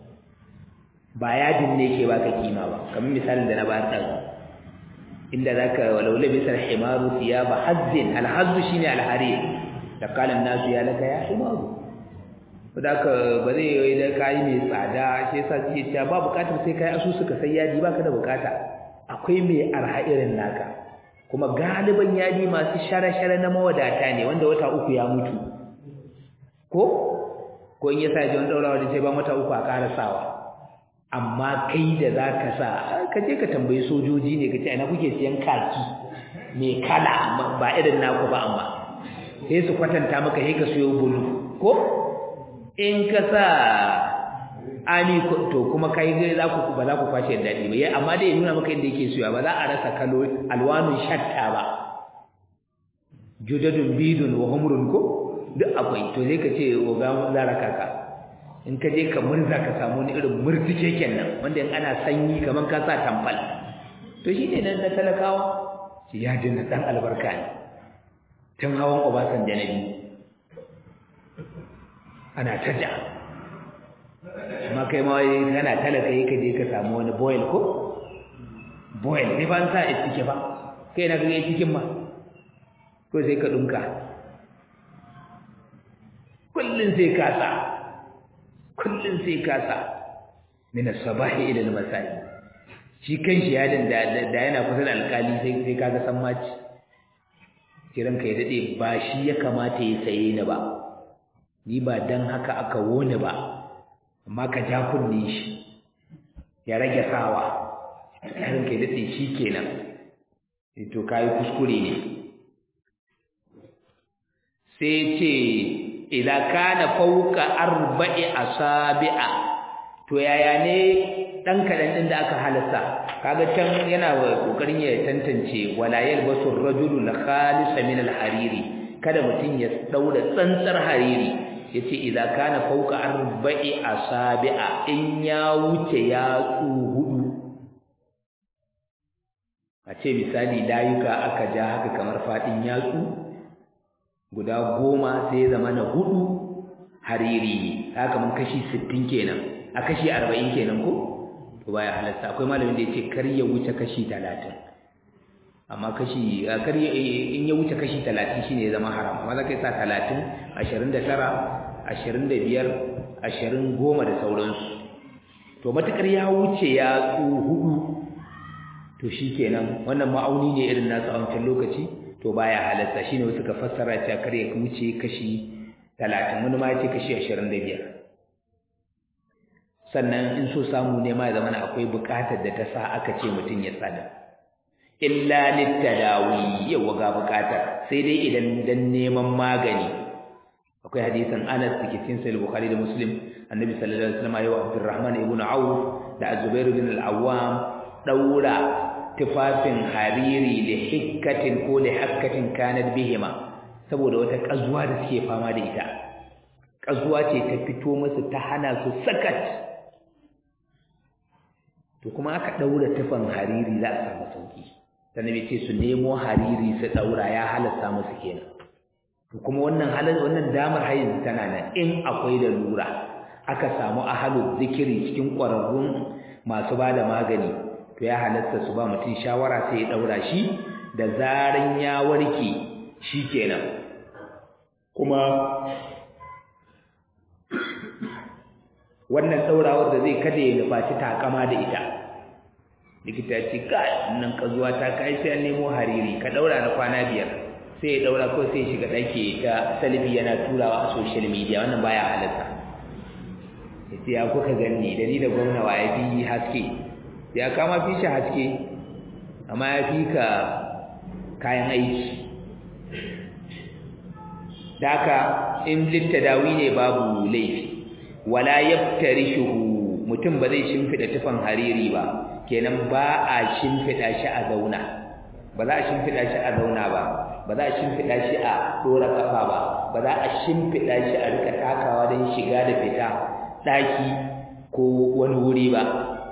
ba yadin ne ke baka kima ba kamar misalin da na ba ta inda zaka walau labisa al-himaru thiyaba hazzin al-hazzu shine al-harir da kalan nasu ya laka ya himaru ka ba zai yi da kai mai tsada shi yasa suke cewa ba bukatar sai kai asu suka sai yadi baka da bukata akwai mai arha irin naka kuma galiban yadi masu shara-shara na mawadata ne wanda wata uku ya mutu ko ko in yasa ji wani daurawa da sai ba wata uku a karasawa amma kai da za ka sa ka je ka tambayi sojoji ne ka ce ina kuke siyan kaki mai kala ba irin naku ba amma sai su kwatanta maka sai ka siyo bulu ko in ka sa ani to kuma kai ga za ku ba za ku kwashe daɗi ba amma dai ya nuna maka inda yake siyowa ba za a rasa kalo alwanun shatta ba judadun bidun wa humrun ko duk akwai to sai ka ce oga zara kaka in ka je ka murza ka samu wani irin murtike kenan wanda in ana sanyi kaman ka sa tamfal to shi ne nan na talakawa shi ya dinna dan albarka ne tun hawan obasan da nabi ana ta ja amma kai ma kana talaka yi ka je ka samu wani boil ko boil sai ba an sa a cike ba kai na kaga cikin ma ko sai ka dunka kullun sai ka sa kullum sai kasa min as-sabahi ila al-masai shi kanshi ya dan da yana kusa da alkali sai sai kaga san maci kiran kai dade ba shi ya kamata ya saye ni ba ni ba dan haka aka wone ba amma ka ja kunne shi ya rage sawa kiran kai dade shi kenan to kai kuskure ne sai ce idan kana fauka arba'i asabi'a to yaya ne dan kadan din da aka halasta kaga can yana kokarin ya tantance wala yalbasu ar-rajulu al-khalisa min al-hariri kada mutun ya daura tsantsar hariri yace idan kana fauka arba'i asabi'a in ya wuce ya tsu hudu a ce misali layuka aka ja haka kamar fadin yatsu guda goma sai ya zama na hudu hariri ne haka mun kashi 60 kenan a kashi 40 kenan ko to baya halatta akwai malamin da yace kar ya wuce kashi 30 amma kashi kar ya in ya wuce kashi 30 shine ya zama haram amma zaka sa 30 29 25 20 goma da sauransu to matakar ya wuce ya tsu hudu to shikenan wannan ma'auni ne irin nasu a wancan lokaci to baya halatta shine wasu ka fassara cewa kar ya wuce kashi 30 wani ma ya ce kashi 25 sannan in so samu ne ma ya zama akwai bukatar da ta sa aka ce mutum ya tsada illa littadawi yawa ga bukatar sai dai idan dan neman magani akwai hadisin Anas da cikin Sahih Bukhari da Muslim Annabi sallallahu alaihi wasallam ya Abdurrahman ibn Auf da Zubair bin al-Awwam daura tufafin hariri li hikkatin ko li hakkatin kanat bihima saboda wata kazuwa da suke fama da ita kazuwa ce ta fito musu ta hana su sakat to kuma aka daura tufan hariri za a samu sauki sannan ce su nemo hariri su daura ya halasta musu kenan to kuma wannan halin wannan damar hayin tana nan in akwai da lura aka samu ahalu zikiri cikin ƙwararrun masu bada magani to ya halatta su ba mutum shawara sai ya daura shi da zaran ya warke shikenan kuma wannan daurawar da zai kada ya nufaci takama da ita likita ce kai nan kazuwa ta kai sai an nemo hariri ka daura na kwana biyar sai ya daura ko sai shiga dake ta salbi yana turawa a social media wannan baya halatta yace ya kuka ganni da ni da gwamna wa ya fi haske ya kama fi shi haske amma ya fi ka kayan aiki daka in littadawi ne babu laifi wala yaftarishuhu mutum ba zai shimfida tufan hariri ba kenan ba a shimfida shi a zauna ba za a shimfida shi a zauna ba ba za a shimfida shi a dora kafa ba ba za a shimfida shi a rika takawa don shiga da fita daki ko wani wuri ba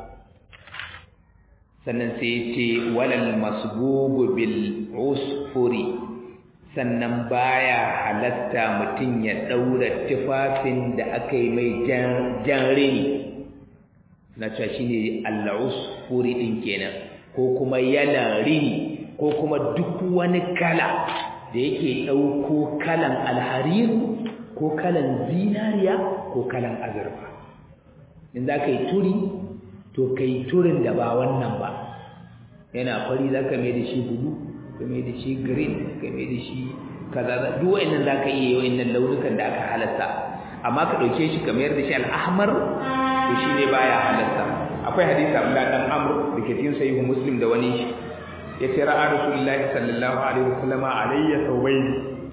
sannan sai ce walal masbubu bil usfuri sannan baya halatta mutum ya daura tufafin da aka yi mai jan rini na cewa shine al-usfuri din kenan ko kuma yana rini ko kuma duk wani kala da yake dauko kalan alharir ko kalan zinariya ko kalan azurfa in za ka yi turi to ka yi turin da ba wannan ba yana fari za ka mai da shi bulu ka mai da shi green ka mai da shi kaza duk wa'annan za ka iya yi wa'annan launukan da aka halatta amma ka ɗauke shi ka mayar da shi al'ahmar to shi ne baya halatta akwai hadisi Abdullah dan Amr da ke cikin sahihu Muslim da wani shi yace ra'a Rasulullahi sallallahu alaihi wasallama alayya thawbayn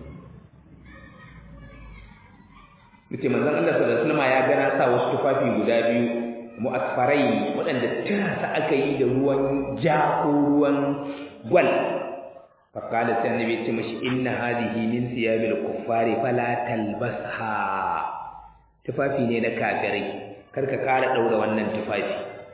yace manzon Allah sallallahu alaihi wasallama ya gana sa wasu tufafi guda biyu mu'asfarai waɗanda tirasa aka yi da ruwan ja ko ruwan gwal faqala sai annabi ce mashi inna hadhihi min siyabil kuffari fala talbasha tufafi ne na kafirai karka kara daura wannan tufafi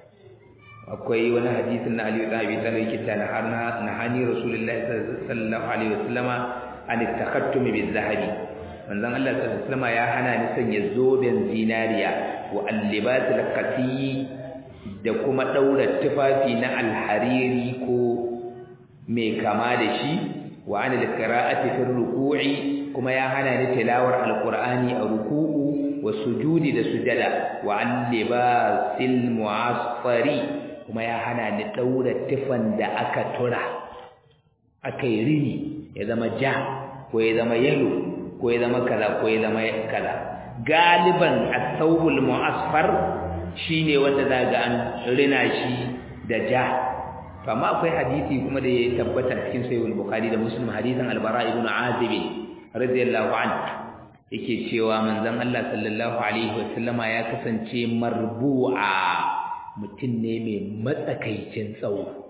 akwai wani hadisin na Ali ibn Abi Talib yake ta na harna na hani Rasulullahi sallallahu alaihi wasallama an takhattum bil zahabi manzon Allah sallallahu alaihi wasallama ya hana ni sanya zoben zinariya wa al-libas al-qati da kuma daura tufafi na alhariri ko mai kama da shi wa an al-qira'ati fi ruku'i kuma ya hana ni tilawar al-qur'ani a ruku'u wa sujudi da sujada wa an libasil mu'asfari kuma ya hana ni daura tufan da aka tura aka yi rini ya zama ja ko ya zama yalo ko ya zama kaza ko ya zama kaza galiban at-thawbul mu'asfar shine wanda zaga an rina shi da ja to amma akwai hadisi kuma da ya tabbata cikin sahih bukhari da muslim hadisin al-bara ibn azib radiyallahu anhu yake cewa manzon Allah sallallahu alaihi wasallama ya kasance marbu'a mutum ne mai matsakaicin tsawo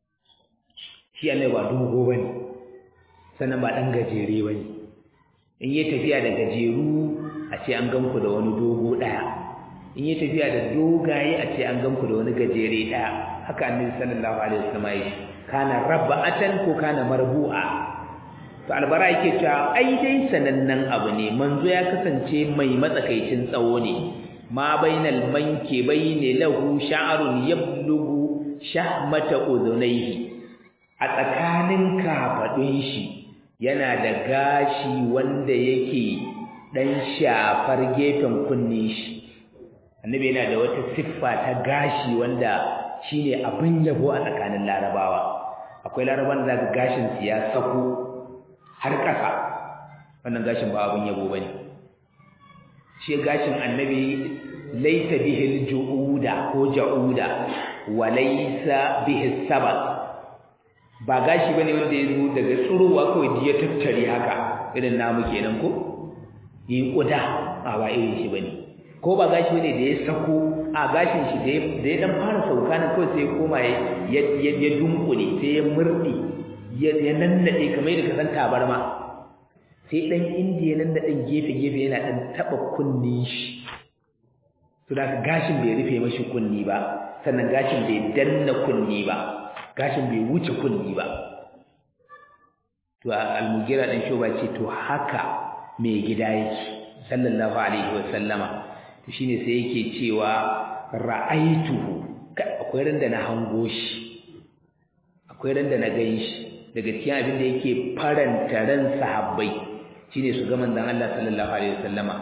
shi Allah ba dogo bane sannan ba dan gajere bane in yi tafiya da gajeru a ce an ganku da wani dogo daya in yi tafiya da dogaye a ce an ganku da wani gajere daya haka annabi sallallahu alaihi wasallam ya kana rabba'atan ko kana marbu'a to albara yake cewa ai dai sanannen abu ne manzo ya kasance mai matsakaicin tsawo ne ma bainal manki bayni lahu sha'run yablugu shahmata udhunayhi a tsakanin kafadun shi yana da gashi wanda yake dan shafar gefen kunne shi annabi yana da wata siffa ta gashi wanda shine abin yabo a tsakanin larabawa akwai laraban da zaka gashin su ya sako har ƙasa wannan gashin ba abin yabo bane shi gashin annabi laita bihi juuda ko jauda wa laysa bihi sabat ba gashi bane wanda ya zo daga tsurowa kawai ya tattare haka irin namu kenan ko yi kuda a ba irin shi bane ko ba gashi bane da ya sako a gashin shi da ya dan fara sauka nan kawai sai koma ya ya dunkule sai ya murdi ya ya nannade kamar yadda ka san tabarma sai dan indiya nan da dan gefe gefe yana dan taba kunnin shi to da gashin bai rufe mashi kunni ba sannan gashin bai danna kunni ba gashin bai wuce kunni ba to al-mugira dan shoba ce to haka mai gida yake sallallahu alaihi wa sallama to shine sai yake cewa ra'aituhu akwai randa na hango shi akwai randa na gan shi daga cikin abin da yake faranta ran sahabbai shine su ga manzon Allah sallallahu alaihi wa sallama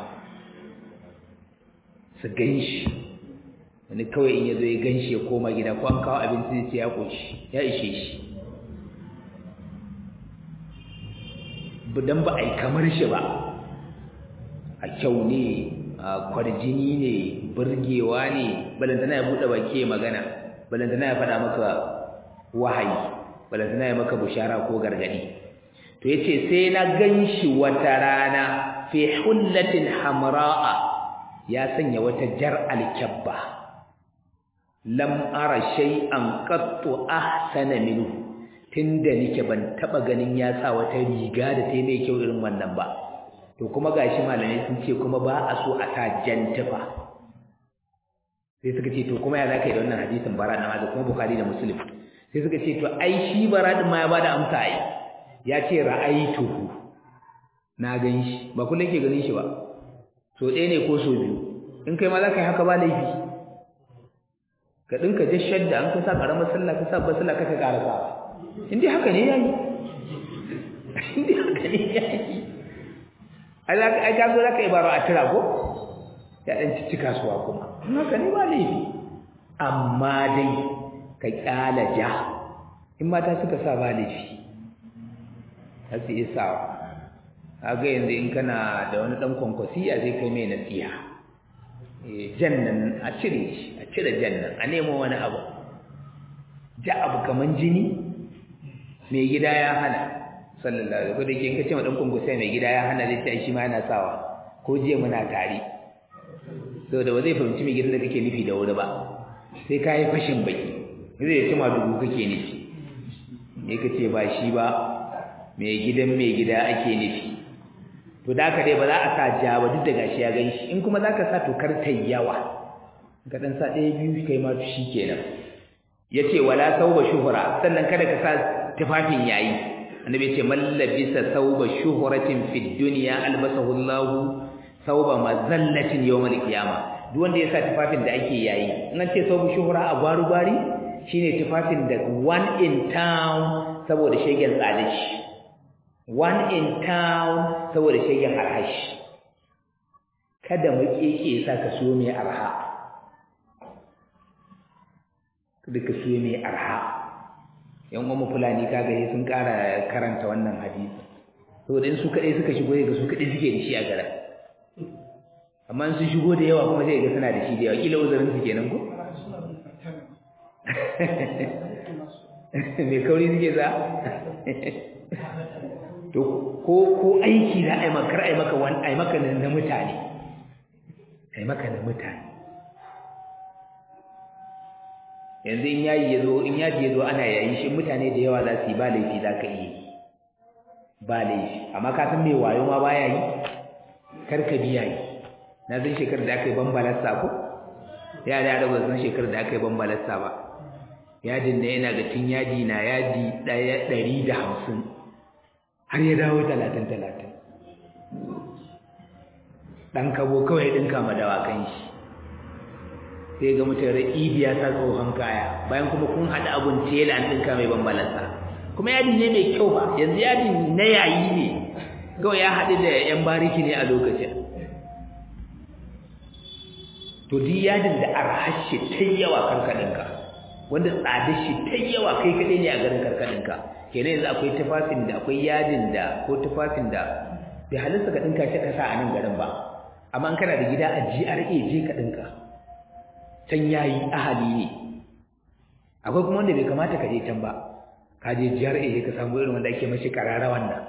su gan shi wani kawai in yazo ya gan shi ya koma gida ko an kawo abinci sai ya koshi ya ishe shi dan ba a yi kamar shi ba a kyau ne a kwarjini ne burgewa ne balantana ya buɗe baki ya magana balantana ya faɗa maka wahayi balantana ya maka bushara ko gargadi to yace sai na ganshi wata rana fi hullatin hamra'a ya sanya wata jar alkabba lam ara shay'an qattu ahsana minhu tunda nike ban taba ganin ya sa wata riga da ta mai kyau irin wannan ba to kuma gashi malamai sun ce kuma ba a so a sa jantifa sai suka ce to kuma ya zaka yi da wannan hadisin bara da kuma bukhari da muslim sai suka ce to ai shi bara din ma ya bada amsa ai ya ce ra'aituhu na gan shi ba kullum ke ganin shi ba so ɗaya ne ko so biyu in kai ma za ka yi haka ba laifi ka ɗinka jashar da an ka sa ƙaramar sallah ka sa basila ka ka ƙara sa in dai haka ne ya yi in dai haka ne ya yi ai ka zo za ka yi baro a tira ko ya ɗan cici kasuwa kuma in haka ne ba laifi amma dai ka ƙyala ja in mata suka sa ba laifi za su iya sawa kaga yanzu in kana da wani ɗan kwankwasiya zai kai mai nasiha jan nan a cire shi a cire jan nan a nemo wani abu ja abu kaman jini mai gida ya hana sallallahu alaihi wasallam in ka ce ma dan kungu sai mai gida ya hana zai ce shi ma yana sawa ko jiya muna tare saboda ba zai fahimci mai gidan da kake nufi da wuri ba sai ka yi fashin baki zai ce ma dubu kake nufi ne ka ce ba shi ba mai gidan mai gida ake nufi to da haka dai ba za a sa ja ba duk da gashi ya ganshi in kuma zaka sa to kar ta yawa ka dan sa ɗaya biyu kai ma shi kenan yace wala sauba shuhura sannan kada ka sa tufafin yayi annabi yace man labisa sauba shuhuratin fid dunya albasahu Allah sauba mazallatin yawmal qiyama duk wanda ya sa tufafin da ake yayi in an ce sauba shuhura a gwaru gwari shine tufafin da one in town saboda shegen tsadashi one in town saboda shegen arhashi kada makeke sa ka siyo mai arha kada ka siyo mai arha yan uwan fulani kaga sai sun ƙara karanta wannan hadisi saboda in su kaɗai suka shigo ga su kaɗai suke da shi a gara amma in sun shigo da yawa kuma sai ga suna da shi da yawa kila uzurin su kenan ko me kauri suke za to ko ko aiki za a yi maka ai maka wani ai maka na mutane ai maka na mutane yanzu in yayi yazo in yaji yazo ana yayi shi mutane da yawa za su yi ba laifi za ka yi ba laifi amma ka san me wayo ma baya yi kar ka biya yi na san shekarar da aka yi bambalarsa ko ya da yara ba san shekarar da aka yi bambalarsa ba yadin da yana ga tun yadi na yadi ɗaya ɗari da hamsin har ya dawo talatin talatin ɗan kabo kawai ɗinka ma dawakan shi sai ga mutum ra'ibi ya sa tsohon kaya bayan kuma kun haɗa abun tela an ɗinka mai bambalansa kuma yadi ne mai kyau ba yanzu yadi na yayi ne kawai ya haɗu da ‘yan bariki ne a lokacin to duk yadin da arhashe ta yawa kanka ɗinka wanda tsada shi ta yawa kai kaɗai ne a garin karkadinka kenan yanzu akwai tufafin da akwai yadin da ko tufafin da bai halinsa ka ɗinka shi ka sa a nan garin ba amma in kana da gida a GRA je ka ɗinka can yayi ahali ne akwai kuma wanda bai kamata ka je can ba ka je GRA je ka samu irin wanda ake mashi karara wannan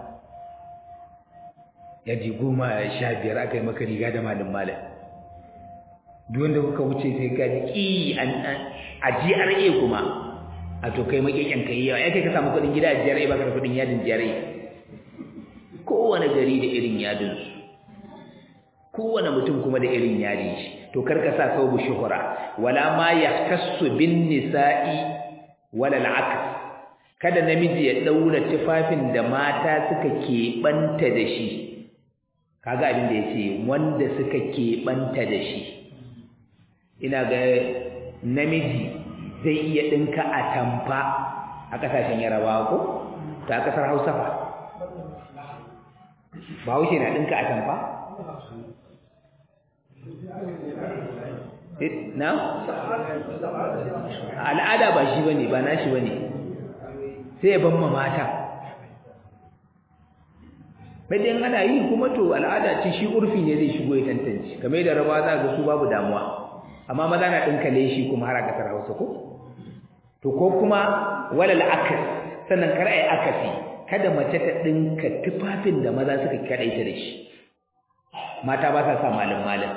ya ji goma sha biyar aka yi maka riga da malin malin duk wanda kuka wuce sai ka ji ki a GRA kuma a to kai makekin kai yawa ya kai ka samu kuɗin gida a GRA ba ka da kuɗin yadin GRA kowane gari da irin yadin su kowane mutum kuma da irin yadin shi to karka sa sau shuhura wala ma yaktassu bin nisa'i wala al'aks kada namiji ya daura tufafin da mata suka keɓanta da shi kaga abin da yace wanda suka keɓanta da shi ina ga namiji zai iya dinka atamfa a kasashen yarabawa ko ta kasar hausa fa bahaushe na dinka atamfa na al'ada ba shi bane ba nashi bane sai ya ban ma mata bayan ana yi kuma to al'ada ce shi urfi ne zai shigo ya tantance kamar da raba za ga su babu damuwa amma maza na dinka leshi kuma har a kasar Hausa ko to ko kuma walal akas sannan kar ai akasi kada mace ta dinka tufafin da maza suka kadaita da shi mata ba sa sa malam malam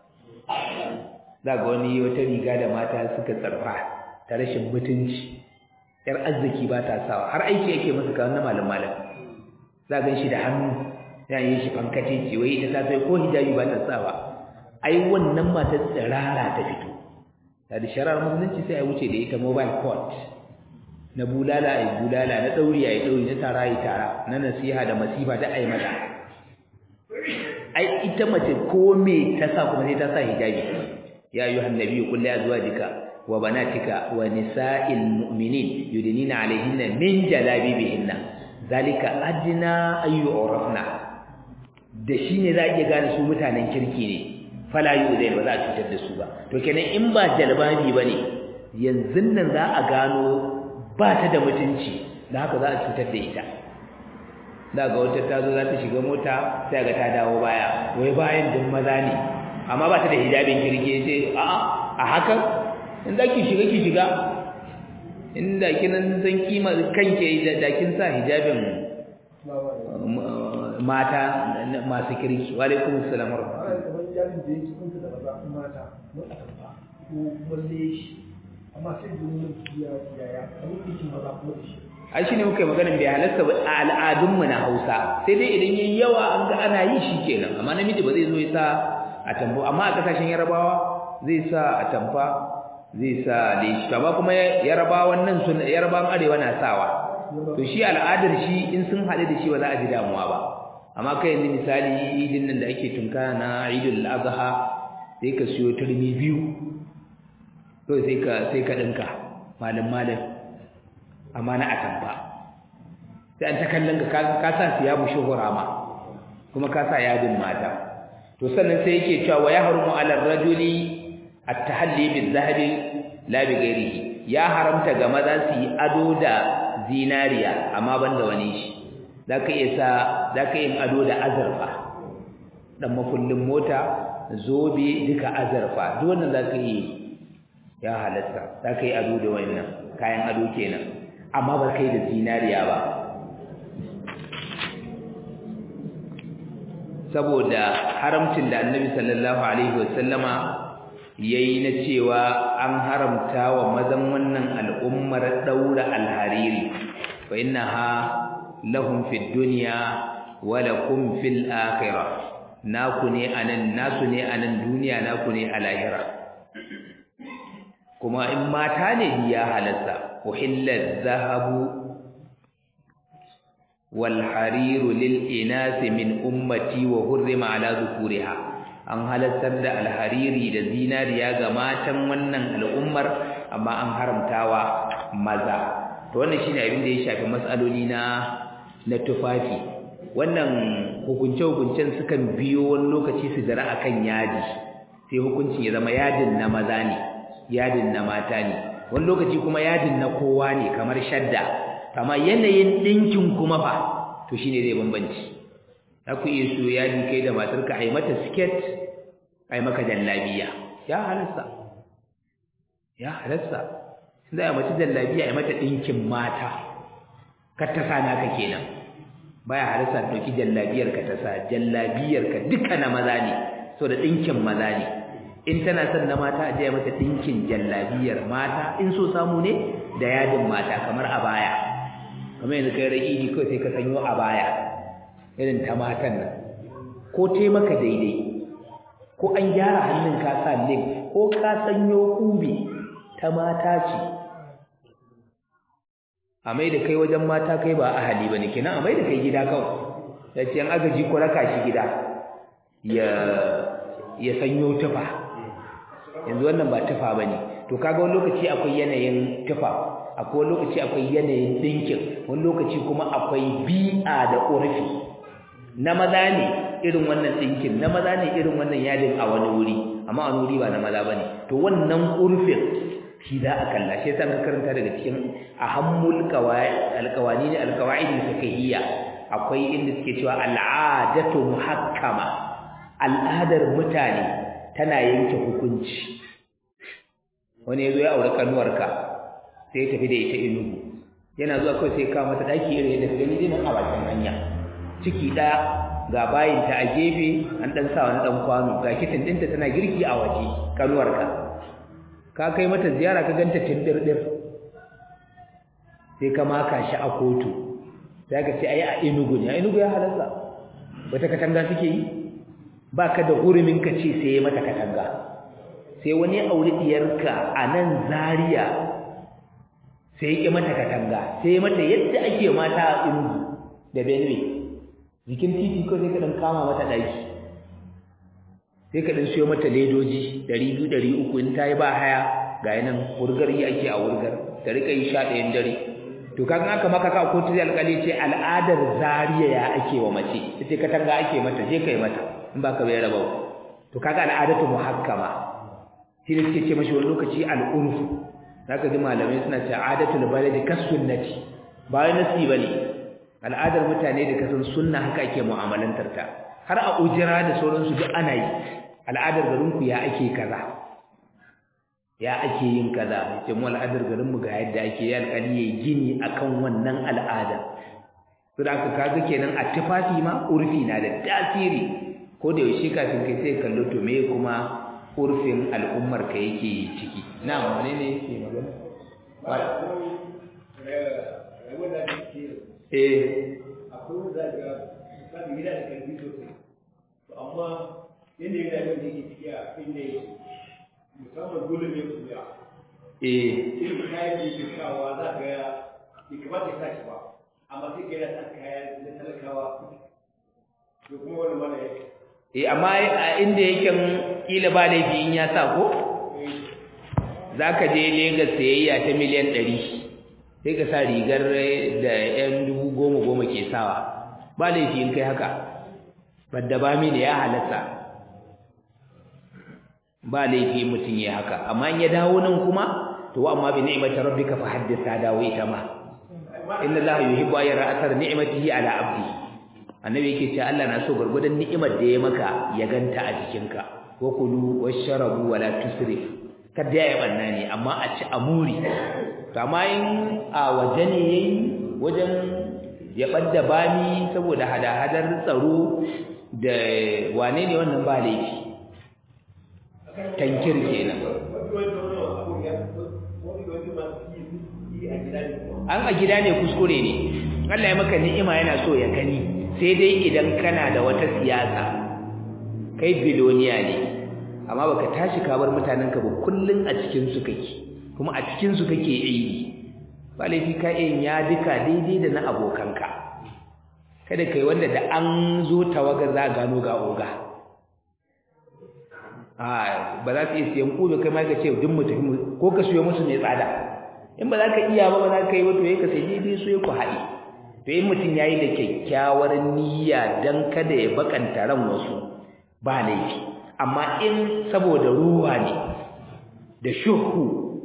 za ga wani wata riga da mata suka tsarfa ta rashin mutunci yar arziki ba ta sawa har aiki yake musu kawai na malam malam za ga shi da hannu ya yi shi fankace ce wai ita ta sai ko hijabi ba ta sawa ai wannan mata tsirara ta fito da da sharar musulunci sai a wuce da ita mobile court na bulala ai bulala na dauri ai dauri na tara ai tara na nasiha da masifa da ai mata ai ita mace ko me ta sa kuma sai ta sa hijabi ya ayyuhan nabiyyu qul li azwajika wa banatika wa nisa'il mu'minin yudnina 'alayhinna min jalabibihinna zalika adna ay yu'rafna da shine za iya gane su mutanen kirki ne fala yu'zain ba za a cutar da su ba to kenan in ba jalbabi bane yanzu nan za a gano ba ta da mutunci da haka za a cutar da ita da ga wata ta zo za ta shiga mota sai ga ta dawo baya wai bayan din maza ne amma ba ta da hijabin kirki sai a'a a hakan in da ki shiga ki shiga in da kinan san kima kanke da kin sa hijabin mata masu kirki wa alaikum assalam wa ai shine muka yi maganin bai halarta ba a al'adunmu na Hausa sai dai idan yayi yawa an ga ana yi shi kenan amma namiji ba zai zo ya sa a tambo amma a kasashen Yarabawa zai sa a tamfa zai sa leshi amma kuma Yarabawan nan sun Yarabawan arewa na sawa to shi al'adar shi in sun haɗu da shi ba za a ji damuwa ba amma kai yanzu misali idin nan da ake tunka na Idul Adha sai ka siyo turmi biyu to sai ka sai ka dinka malam malam amma na atamfa sai an ta kallon ka ka sa siyabu shuhura ma kuma ka sa yadin mata to sannan sai yake cewa wa yahrumu ala rajuli at-tahalli bil-dhahabi la bi ghairihi ya haramta ga maza su yi ado da zinariya amma banda wani shi zaka iya sa zaka yin ado da azurfa dan makullin mota zobe duka azurfa duk wannan zaka yi ya halatta zaka yi ado da wannan kayan ado kenan amma ba kai da zinariya ba saboda haramcin da annabi sallallahu alaihi wasallama yayi na cewa an haramta wa mazan wannan al'ummar daura alhariri fa innaha lahum fid dunya wa lakum fil akhirah naku ne anan nasu ne anan duniya naku ne a lahira kuma in mata ne ya halatta uhilla dhahabu wal hariru lil inasi min ummati wa hurrima ala dhukuriha an halattar da alhariri da zinariya ga matan wannan al'ummar amma an haramtawa maza to wannan shine abin da ya shafi matsaloli na na tufafi wannan hukunce hukuncen sukan biyo wani lokaci su jira akan yadi sai hukuncin ya zama yadin na maza ne yadin na mata ne wani lokaci kuma yadin na kowa ne kamar shadda amma yanayin dinkin kuma fa to shine zai bambanci za ku iya so yadi kai da matarka ai mata skirt ai maka jallabiya ya halasta ya halasta za a mace jallabiya ai mata dinkin mata kar ta sa naka kenan baya halasta dauki jallabiyar ka ta sa jallabiyar ka duka na maza ne so da dinkin maza ne in tana son na mata a je mata dinkin jallabiyar mata in so samu ne da yadin mata kamar a baya kamar yanzu kai raƙidi kawai sai ka sanyo a baya irin ta matan nan ko tai maka daidai ko an gyara hannun ka sa link ko ka sanyo kubi ta mata ce a mai da kai wajen mata kai ba ahali bane kenan a mai da kai gida kawai ya ce an agaji ko raka shi gida ya ya sanyo tufa yanzu wannan ba tufa bane to kaga wani lokaci akwai yanayin tufa akwai wani lokaci akwai yanayin dinkin wani lokaci kuma akwai bi'a da urfi na maza ne irin wannan dinkin na maza ne irin wannan yadin a wani wuri amma a wani wuri ba na maza bane to wannan urfin shi za a kalla shi yasa ka karanta daga cikin ahammul qawaid alqawani alqawaid alfiqhiyya akwai inda suke cewa al'adatu muhakkama al'adar mutane tana yanke hukunci wani yazo ya aure kanuwarka sai ya tafi da ita inugu yana zuwa kawai sai ka mata daki irin yadda gani dinan a bakin hanya ciki daya ga bayinta a gefe an dan sa wani dan kwano ga kitin dinta tana girki a waje kanuwarka ka kai mata ziyara ka ganta tindirdir sai ka maka shi a kotu sai ka ce ai a inugu ne a inugu ya halarsa wata katanga suke yi baka da hurumin ka ce sai mata katanga sai wani aure diyarka a nan Zariya sai ya mata katanga sai mata yadda ake mata a inugu da benue jikin titi ko sai ka dan kama mata daki sai ka dan siyo mata ledoji 200 300 in tayi ba haya ga yanan wurgar yi ake a wurgar ta rika yi sha ɗayan dare to kaga aka maka ka kotu zai alƙali ce al'adar zariya ya ake wa mace ita katanga ake mata je kai mata in ba ka bai raba to kaga al'adatu muhakkama shi ne suke ce mashi wani lokaci al'urfu zaka ji malamai suna ce adatul baladi kasunnati ba wai nasi bane al'adar mutane da kasan sunna haka ake mu'amalantar ta har a ujira da sauransu duk ana yi al'adar garinku ya ake kaza ya ake yin kaza ce mu al'adar garinmu ga yadda ake yi alƙali yayi gini akan wannan al'ada to da aka kaga kenan a tufafi ma urfi na da tasiri ko da yaushe kafin kai sai kallo to me kuma urfin al'ummar ka yake ciki na wane ne yake magana eh akwai wanda ga misali gida da karfi sosai to amma yadda yana yau da yake ciki a inda musamman dole ne ku ya eh irin kayan da yake kawa za ga ya bai kamata ya tashi ba amma sai ga yana sa kaya na talakawa to kuma wani mana ya eh amma a inda yake kila ba laifi in ya sa ko zaka je Lagos sayayya ta miliyan 100 sai ka sa rigar da yan dubu goma goma ke sawa ba laifi in kai haka badda ba mini ya halatta ba laifi mutum ya haka amma in ya dawo nan kuma to amma bi ni'mati rabbika fa haddith ta dawo ita ma inna allaha yuhibbu an yara athar ni'matihi ala abdi annabi yake cewa Allah na so gurgudan ni'imar da ya maka ya ganta a jikinka wa kulu washrabu wala tusrif kada ya banna ne amma a ci amuri to amma in a waje ne yayi wajen ya badda bami saboda hada-hadar tsaro da wane ne wannan ba laifi tankir kenan an a gida ne kuskure ne Allah ya maka ni'ima yana so ya gani sai dai idan kana da wata siyasa kai biloniya ne amma baka tashi ka bar mutanenka ba kullun a cikin su kake kuma a cikin su kake aiki ba laifi ka yin ya duka daidai da na abokanka kada kai wanda da an zo tawaga za gano ga oga a ba za su iya siyan kube kai ma ka ce duk mu tafi ko ka siyo musu mai tsada in ba za ka iya ba ba za ka yi ba to ya ka sai daidai so ya ku haɗe to in mutum ya yi da kyakkyawar niyya don kada ya bakanta ran wasu ba laifi amma in saboda ruwa ne da shuhu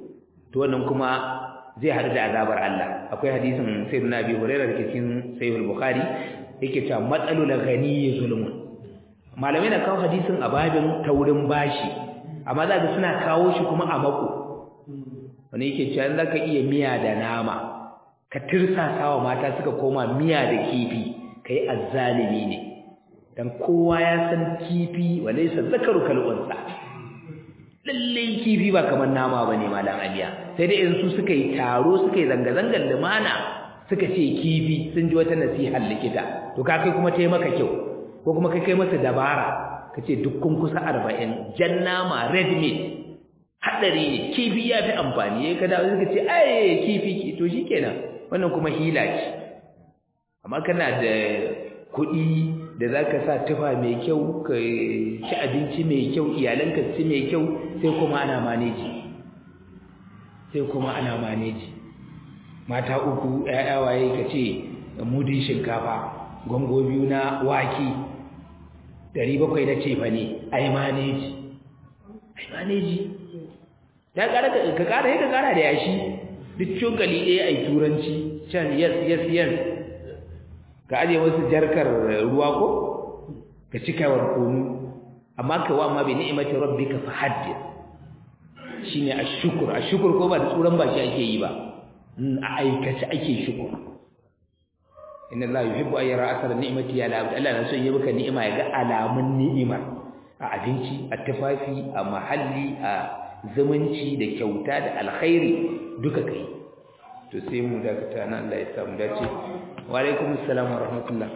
to wannan kuma zai haɗu da azabar Allah akwai hadisin sayyidina Abi Hurairah dake cikin Sahih al-Bukhari yake cewa matsalul ghani zulmun malamai na kawo hadisin a babin taurin bashi amma za ga suna kawo shi kuma a mako wani yake cewa zaka iya miya da nama ka tirsasawa mata suka koma miya da kifi kai azzalimi ne dan kowa ya san kifi walaysa zakaru kal unsa lalle kifi ba kamar nama bane malam aliya sai dai in su suka yi taro suka yi zanga zangar lumana suka ce kifi sun ji wata nasihar likita to ka kai kuma tai maka kyau ko kuma kai kai masa dabara kace duk kun kusa 40 jan nama red meat hadari ne kifi ya fi amfani yayin ka dawo suka ce ai kifi to shikenan wannan kuma hila ce amma kana da kuɗi da za ka sa tufa mai kyau ka ci abinci mai kyau iyalanka ci mai kyau sai kuma ana maneji sai kuma ana maneji mata uku ƴaƴa waye ka ce mudin shinkafa gongo biyu na waki ɗari bakwai na cefa ne ai maneji ai maneji ya ƙara ka ƙara ya ka ƙara da yashi duk cokali ɗaya ai turanci can yes yes yes ka aje wasu jarkar ruwa ko ka cika wa kunu amma ka wa amma bi ni'mati rabbika fa haddith shine ashkur ashkur ko ba da tsuran baki ake yi ba a aikace ake shukur inna allaha yuhibbu an yara asara ni'mati ya la Allah na son yi maka ni'ima ya ga alamun ni'imar a abinci a tufafi a mahalli a zumunci da kyauta da alkhairi duka kai to sai mu dakata nan Allah ya samu dace wa alaikum assalam wa rahmatullah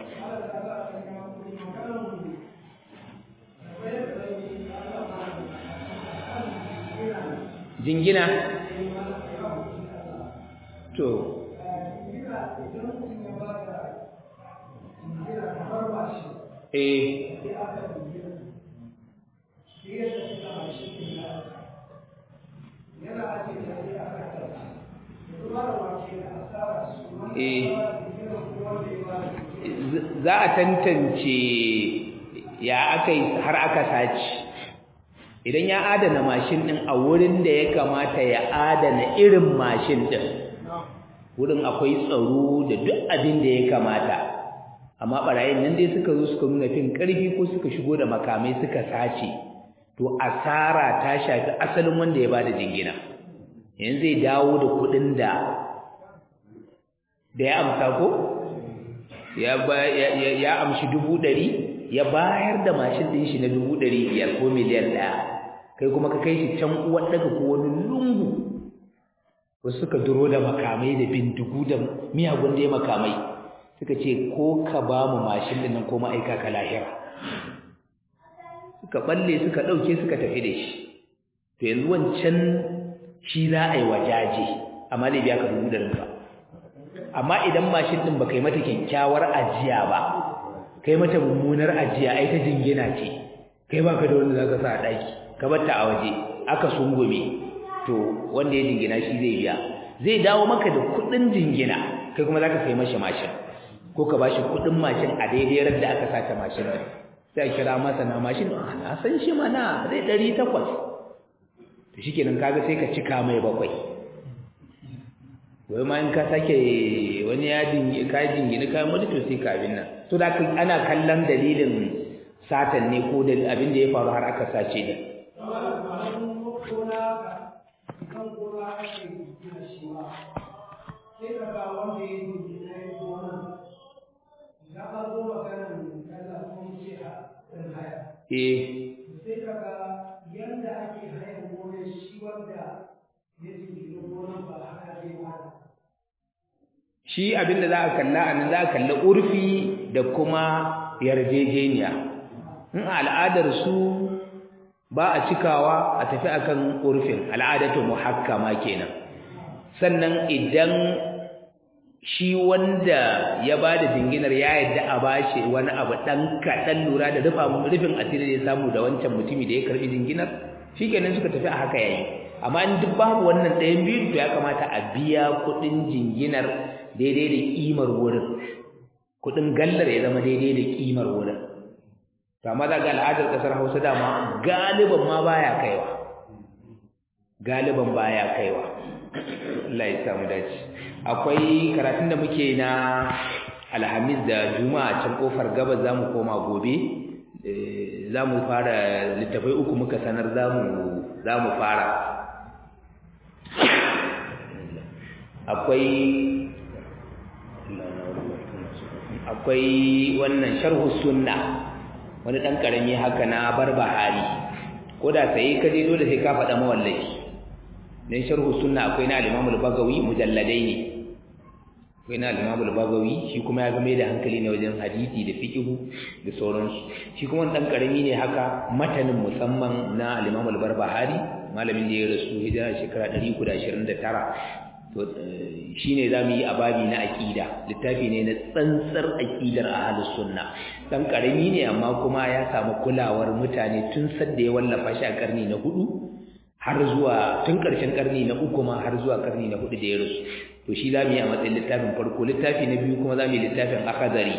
jingina to eh za a tantance ya aka yi har aka saci idan ya adana mashin din a wurin da ya kamata ya adana irin mashin din wurin akwai tsaro da duk abin da ya kamata amma barayin nan dai suka zo suka nuna fin karfi ko suka shigo da makamai suka sace to asara ta shafi asalin wanda ya bada jingina yanzu zai dawo da kudin da da ya amsa ko ya ya amshi dubu ɗari ya bayar da mashin ɗin shi na dubu ɗari biyar ko miliyan ɗaya kai kuma ka kai shi can uwar daga ko wani lungu wasu suka duro da makamai da bindigu da miyagun da ya makamai suka ce ko ka ba mu mashin ɗin nan ko ma'aika ka lahira suka balle suka ɗauke suka tafi da shi to yanzu wancan shi za a yi wajaje amma zai biya ka dubu ɗarin ka amma idan mashin ɗin ba kai mata kyakkyawar ajiya ba kai mata mummunar ajiya ai ta jingina ce kai baka da wanda zaka sa a ɗaki ka bar ta a waje aka sungume to wanda ya jingina shi zai biya zai dawo maka da kuɗin jingina kai kuma zaka sai mashi mashin ko ka bashi kuɗin mashin a daidai ran da aka sace mashin din sai a kira masa na mashin na san shi mana zai ɗari takwas to shikenan kaga sai ka cika mai bakwai wai ma in ka sake wani ya dingi ka jingina kayan wani to sai ka abin nan to da ana kallon dalilin satan ne ko da abin da ya faru har aka sace da Eh. Sai kaga yanda ake haya gonar shi wanda ya jingina gonar ba haka zai ba shi abinda za a kalla anan za a kalla urfi da kuma yarjejeniya in al'adar su ba a cikawa a tafi akan urfin al'adatu muhakkama kenan sannan idan shi wanda ya bada jinginar ya yadda a bashi wani abu dan kaɗan lura da rufa rufin asiri da ya samu da wancan mutumi da ya karbi jinginar shikenan suka tafi a haka yayi amma in duk babu wannan ɗayan biyu to ya kamata a biya kuɗin jinginar daidai da ƙimar wurin kuɗin gallar ya zama daidai da ƙimar wurin to amma za ga al'adar ƙasar hausa dama galiban ma baya kaiwa galiban baya kaiwa Allah ya samu dace akwai karatun da muke na alhamis da juma'a can kofar gabas zamu koma gobe zamu fara littafai uku muka sanar zamu zamu fara akwai akwai wannan sharhu sunna wani dan karami haka na barbahari ko da sai ka je dole sai ka faɗa mawallaki dan sharhu sunna akwai na al-Imam al-Bagawi mujalladai ne akwai na al-Imam al-Bagawi shi kuma ya ga mai da hankali ne wajen hadisi da fiqhu da sauransu shi kuma dan karami ne haka matanin musamman na al-Imam al-Barbahari malamin da ya rasu hijira shekara 329 to shine zamu yi ababi na aqida littafi ne na tsantsar aqidar ahlus sunna dan karami ne amma kuma ya samu kulawar mutane tun sadda ya wallafa shi a karni na hudu har zuwa tun ƙarshen ƙarni na uku ma har zuwa ƙarni na hudu da ya rasu to shi za mu yi a matsayin littafin farko littafi na biyu kuma za mu yi littafin akadari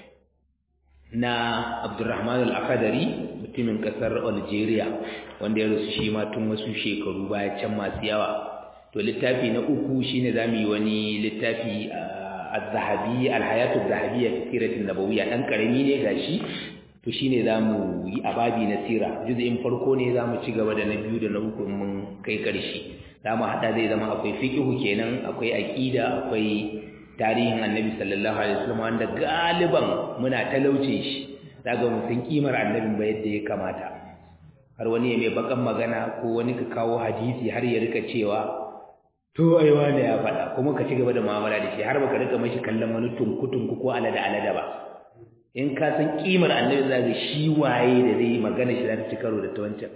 na abdurrahman al-akadari mutumin ƙasar algeria wanda ya rasu shi ma tun wasu shekaru baya can masu yawa to littafi na uku shine za mu yi wani littafi az-zahabi al-hayatu az-zahabiyya fi siratin nabawiyya dan karami ne gashi to shine zamu yi ababi na sira juz'in farko ne zamu ci gaba da na biyu da na uku mun kai karshe zamu hada zai zama akwai fiqhu kenan akwai aqida akwai tarihin annabi sallallahu alaihi wasallam wanda galiban muna talauce shi daga mun san kimar annabin ba yadda ya kamata har wani ya mai bakan magana ko wani ka kawo hadisi har ya rika cewa to ai wani ya faɗa kuma ka ci gaba da mu'amala da shi har baka rika mashi kallon wani tunku-tunku ko alada alada ba in ka san kimar annabi za ga shi waye da zai yi magana shi za ta ci karo da ta wancan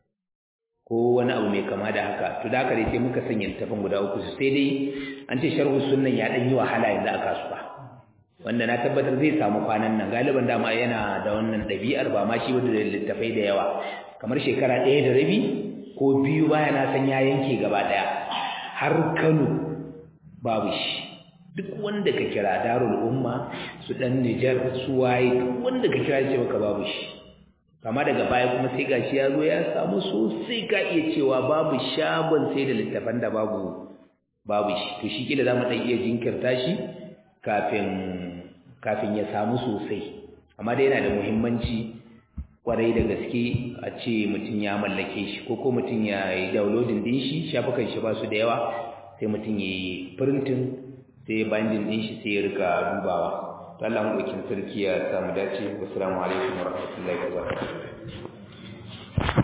ko wani abu mai kama da haka to da haka dai sai muka sanya littafin guda uku sai dai an ce sharhu sunnan ya dan yi wahala yanzu a kasuwa wanda na tabbatar zai samu kwanan nan galiban dama yana da wannan ɗabi'ar ba ma shi wanda da littafai da yawa kamar shekara ɗaya da rabi ko biyu baya na san ya yanke gaba ɗaya har Kano babu shi duk wanda ka kira darul umma su dan Nijar su waye duk wanda ka kira ce baka babu shi kama daga baya kuma sai gashi ya zo ya samu sosai ka iya cewa babu shagon sai da littafan da babu babu shi to shi kila zamu dan iya jinkirta shi kafin kafin ya samu sosai amma dai yana da muhimmanci kwarai da gaske a ce mutum ya mallake shi ko ko mutum ya yi downloading din shi shafukan shi ba su da yawa sai mutum ya yi printing sai bandin din shi sai ya rika dubawa to Allah mu sarki ya samu dace wassalamu alaikum warahmatullahi wabarakatuh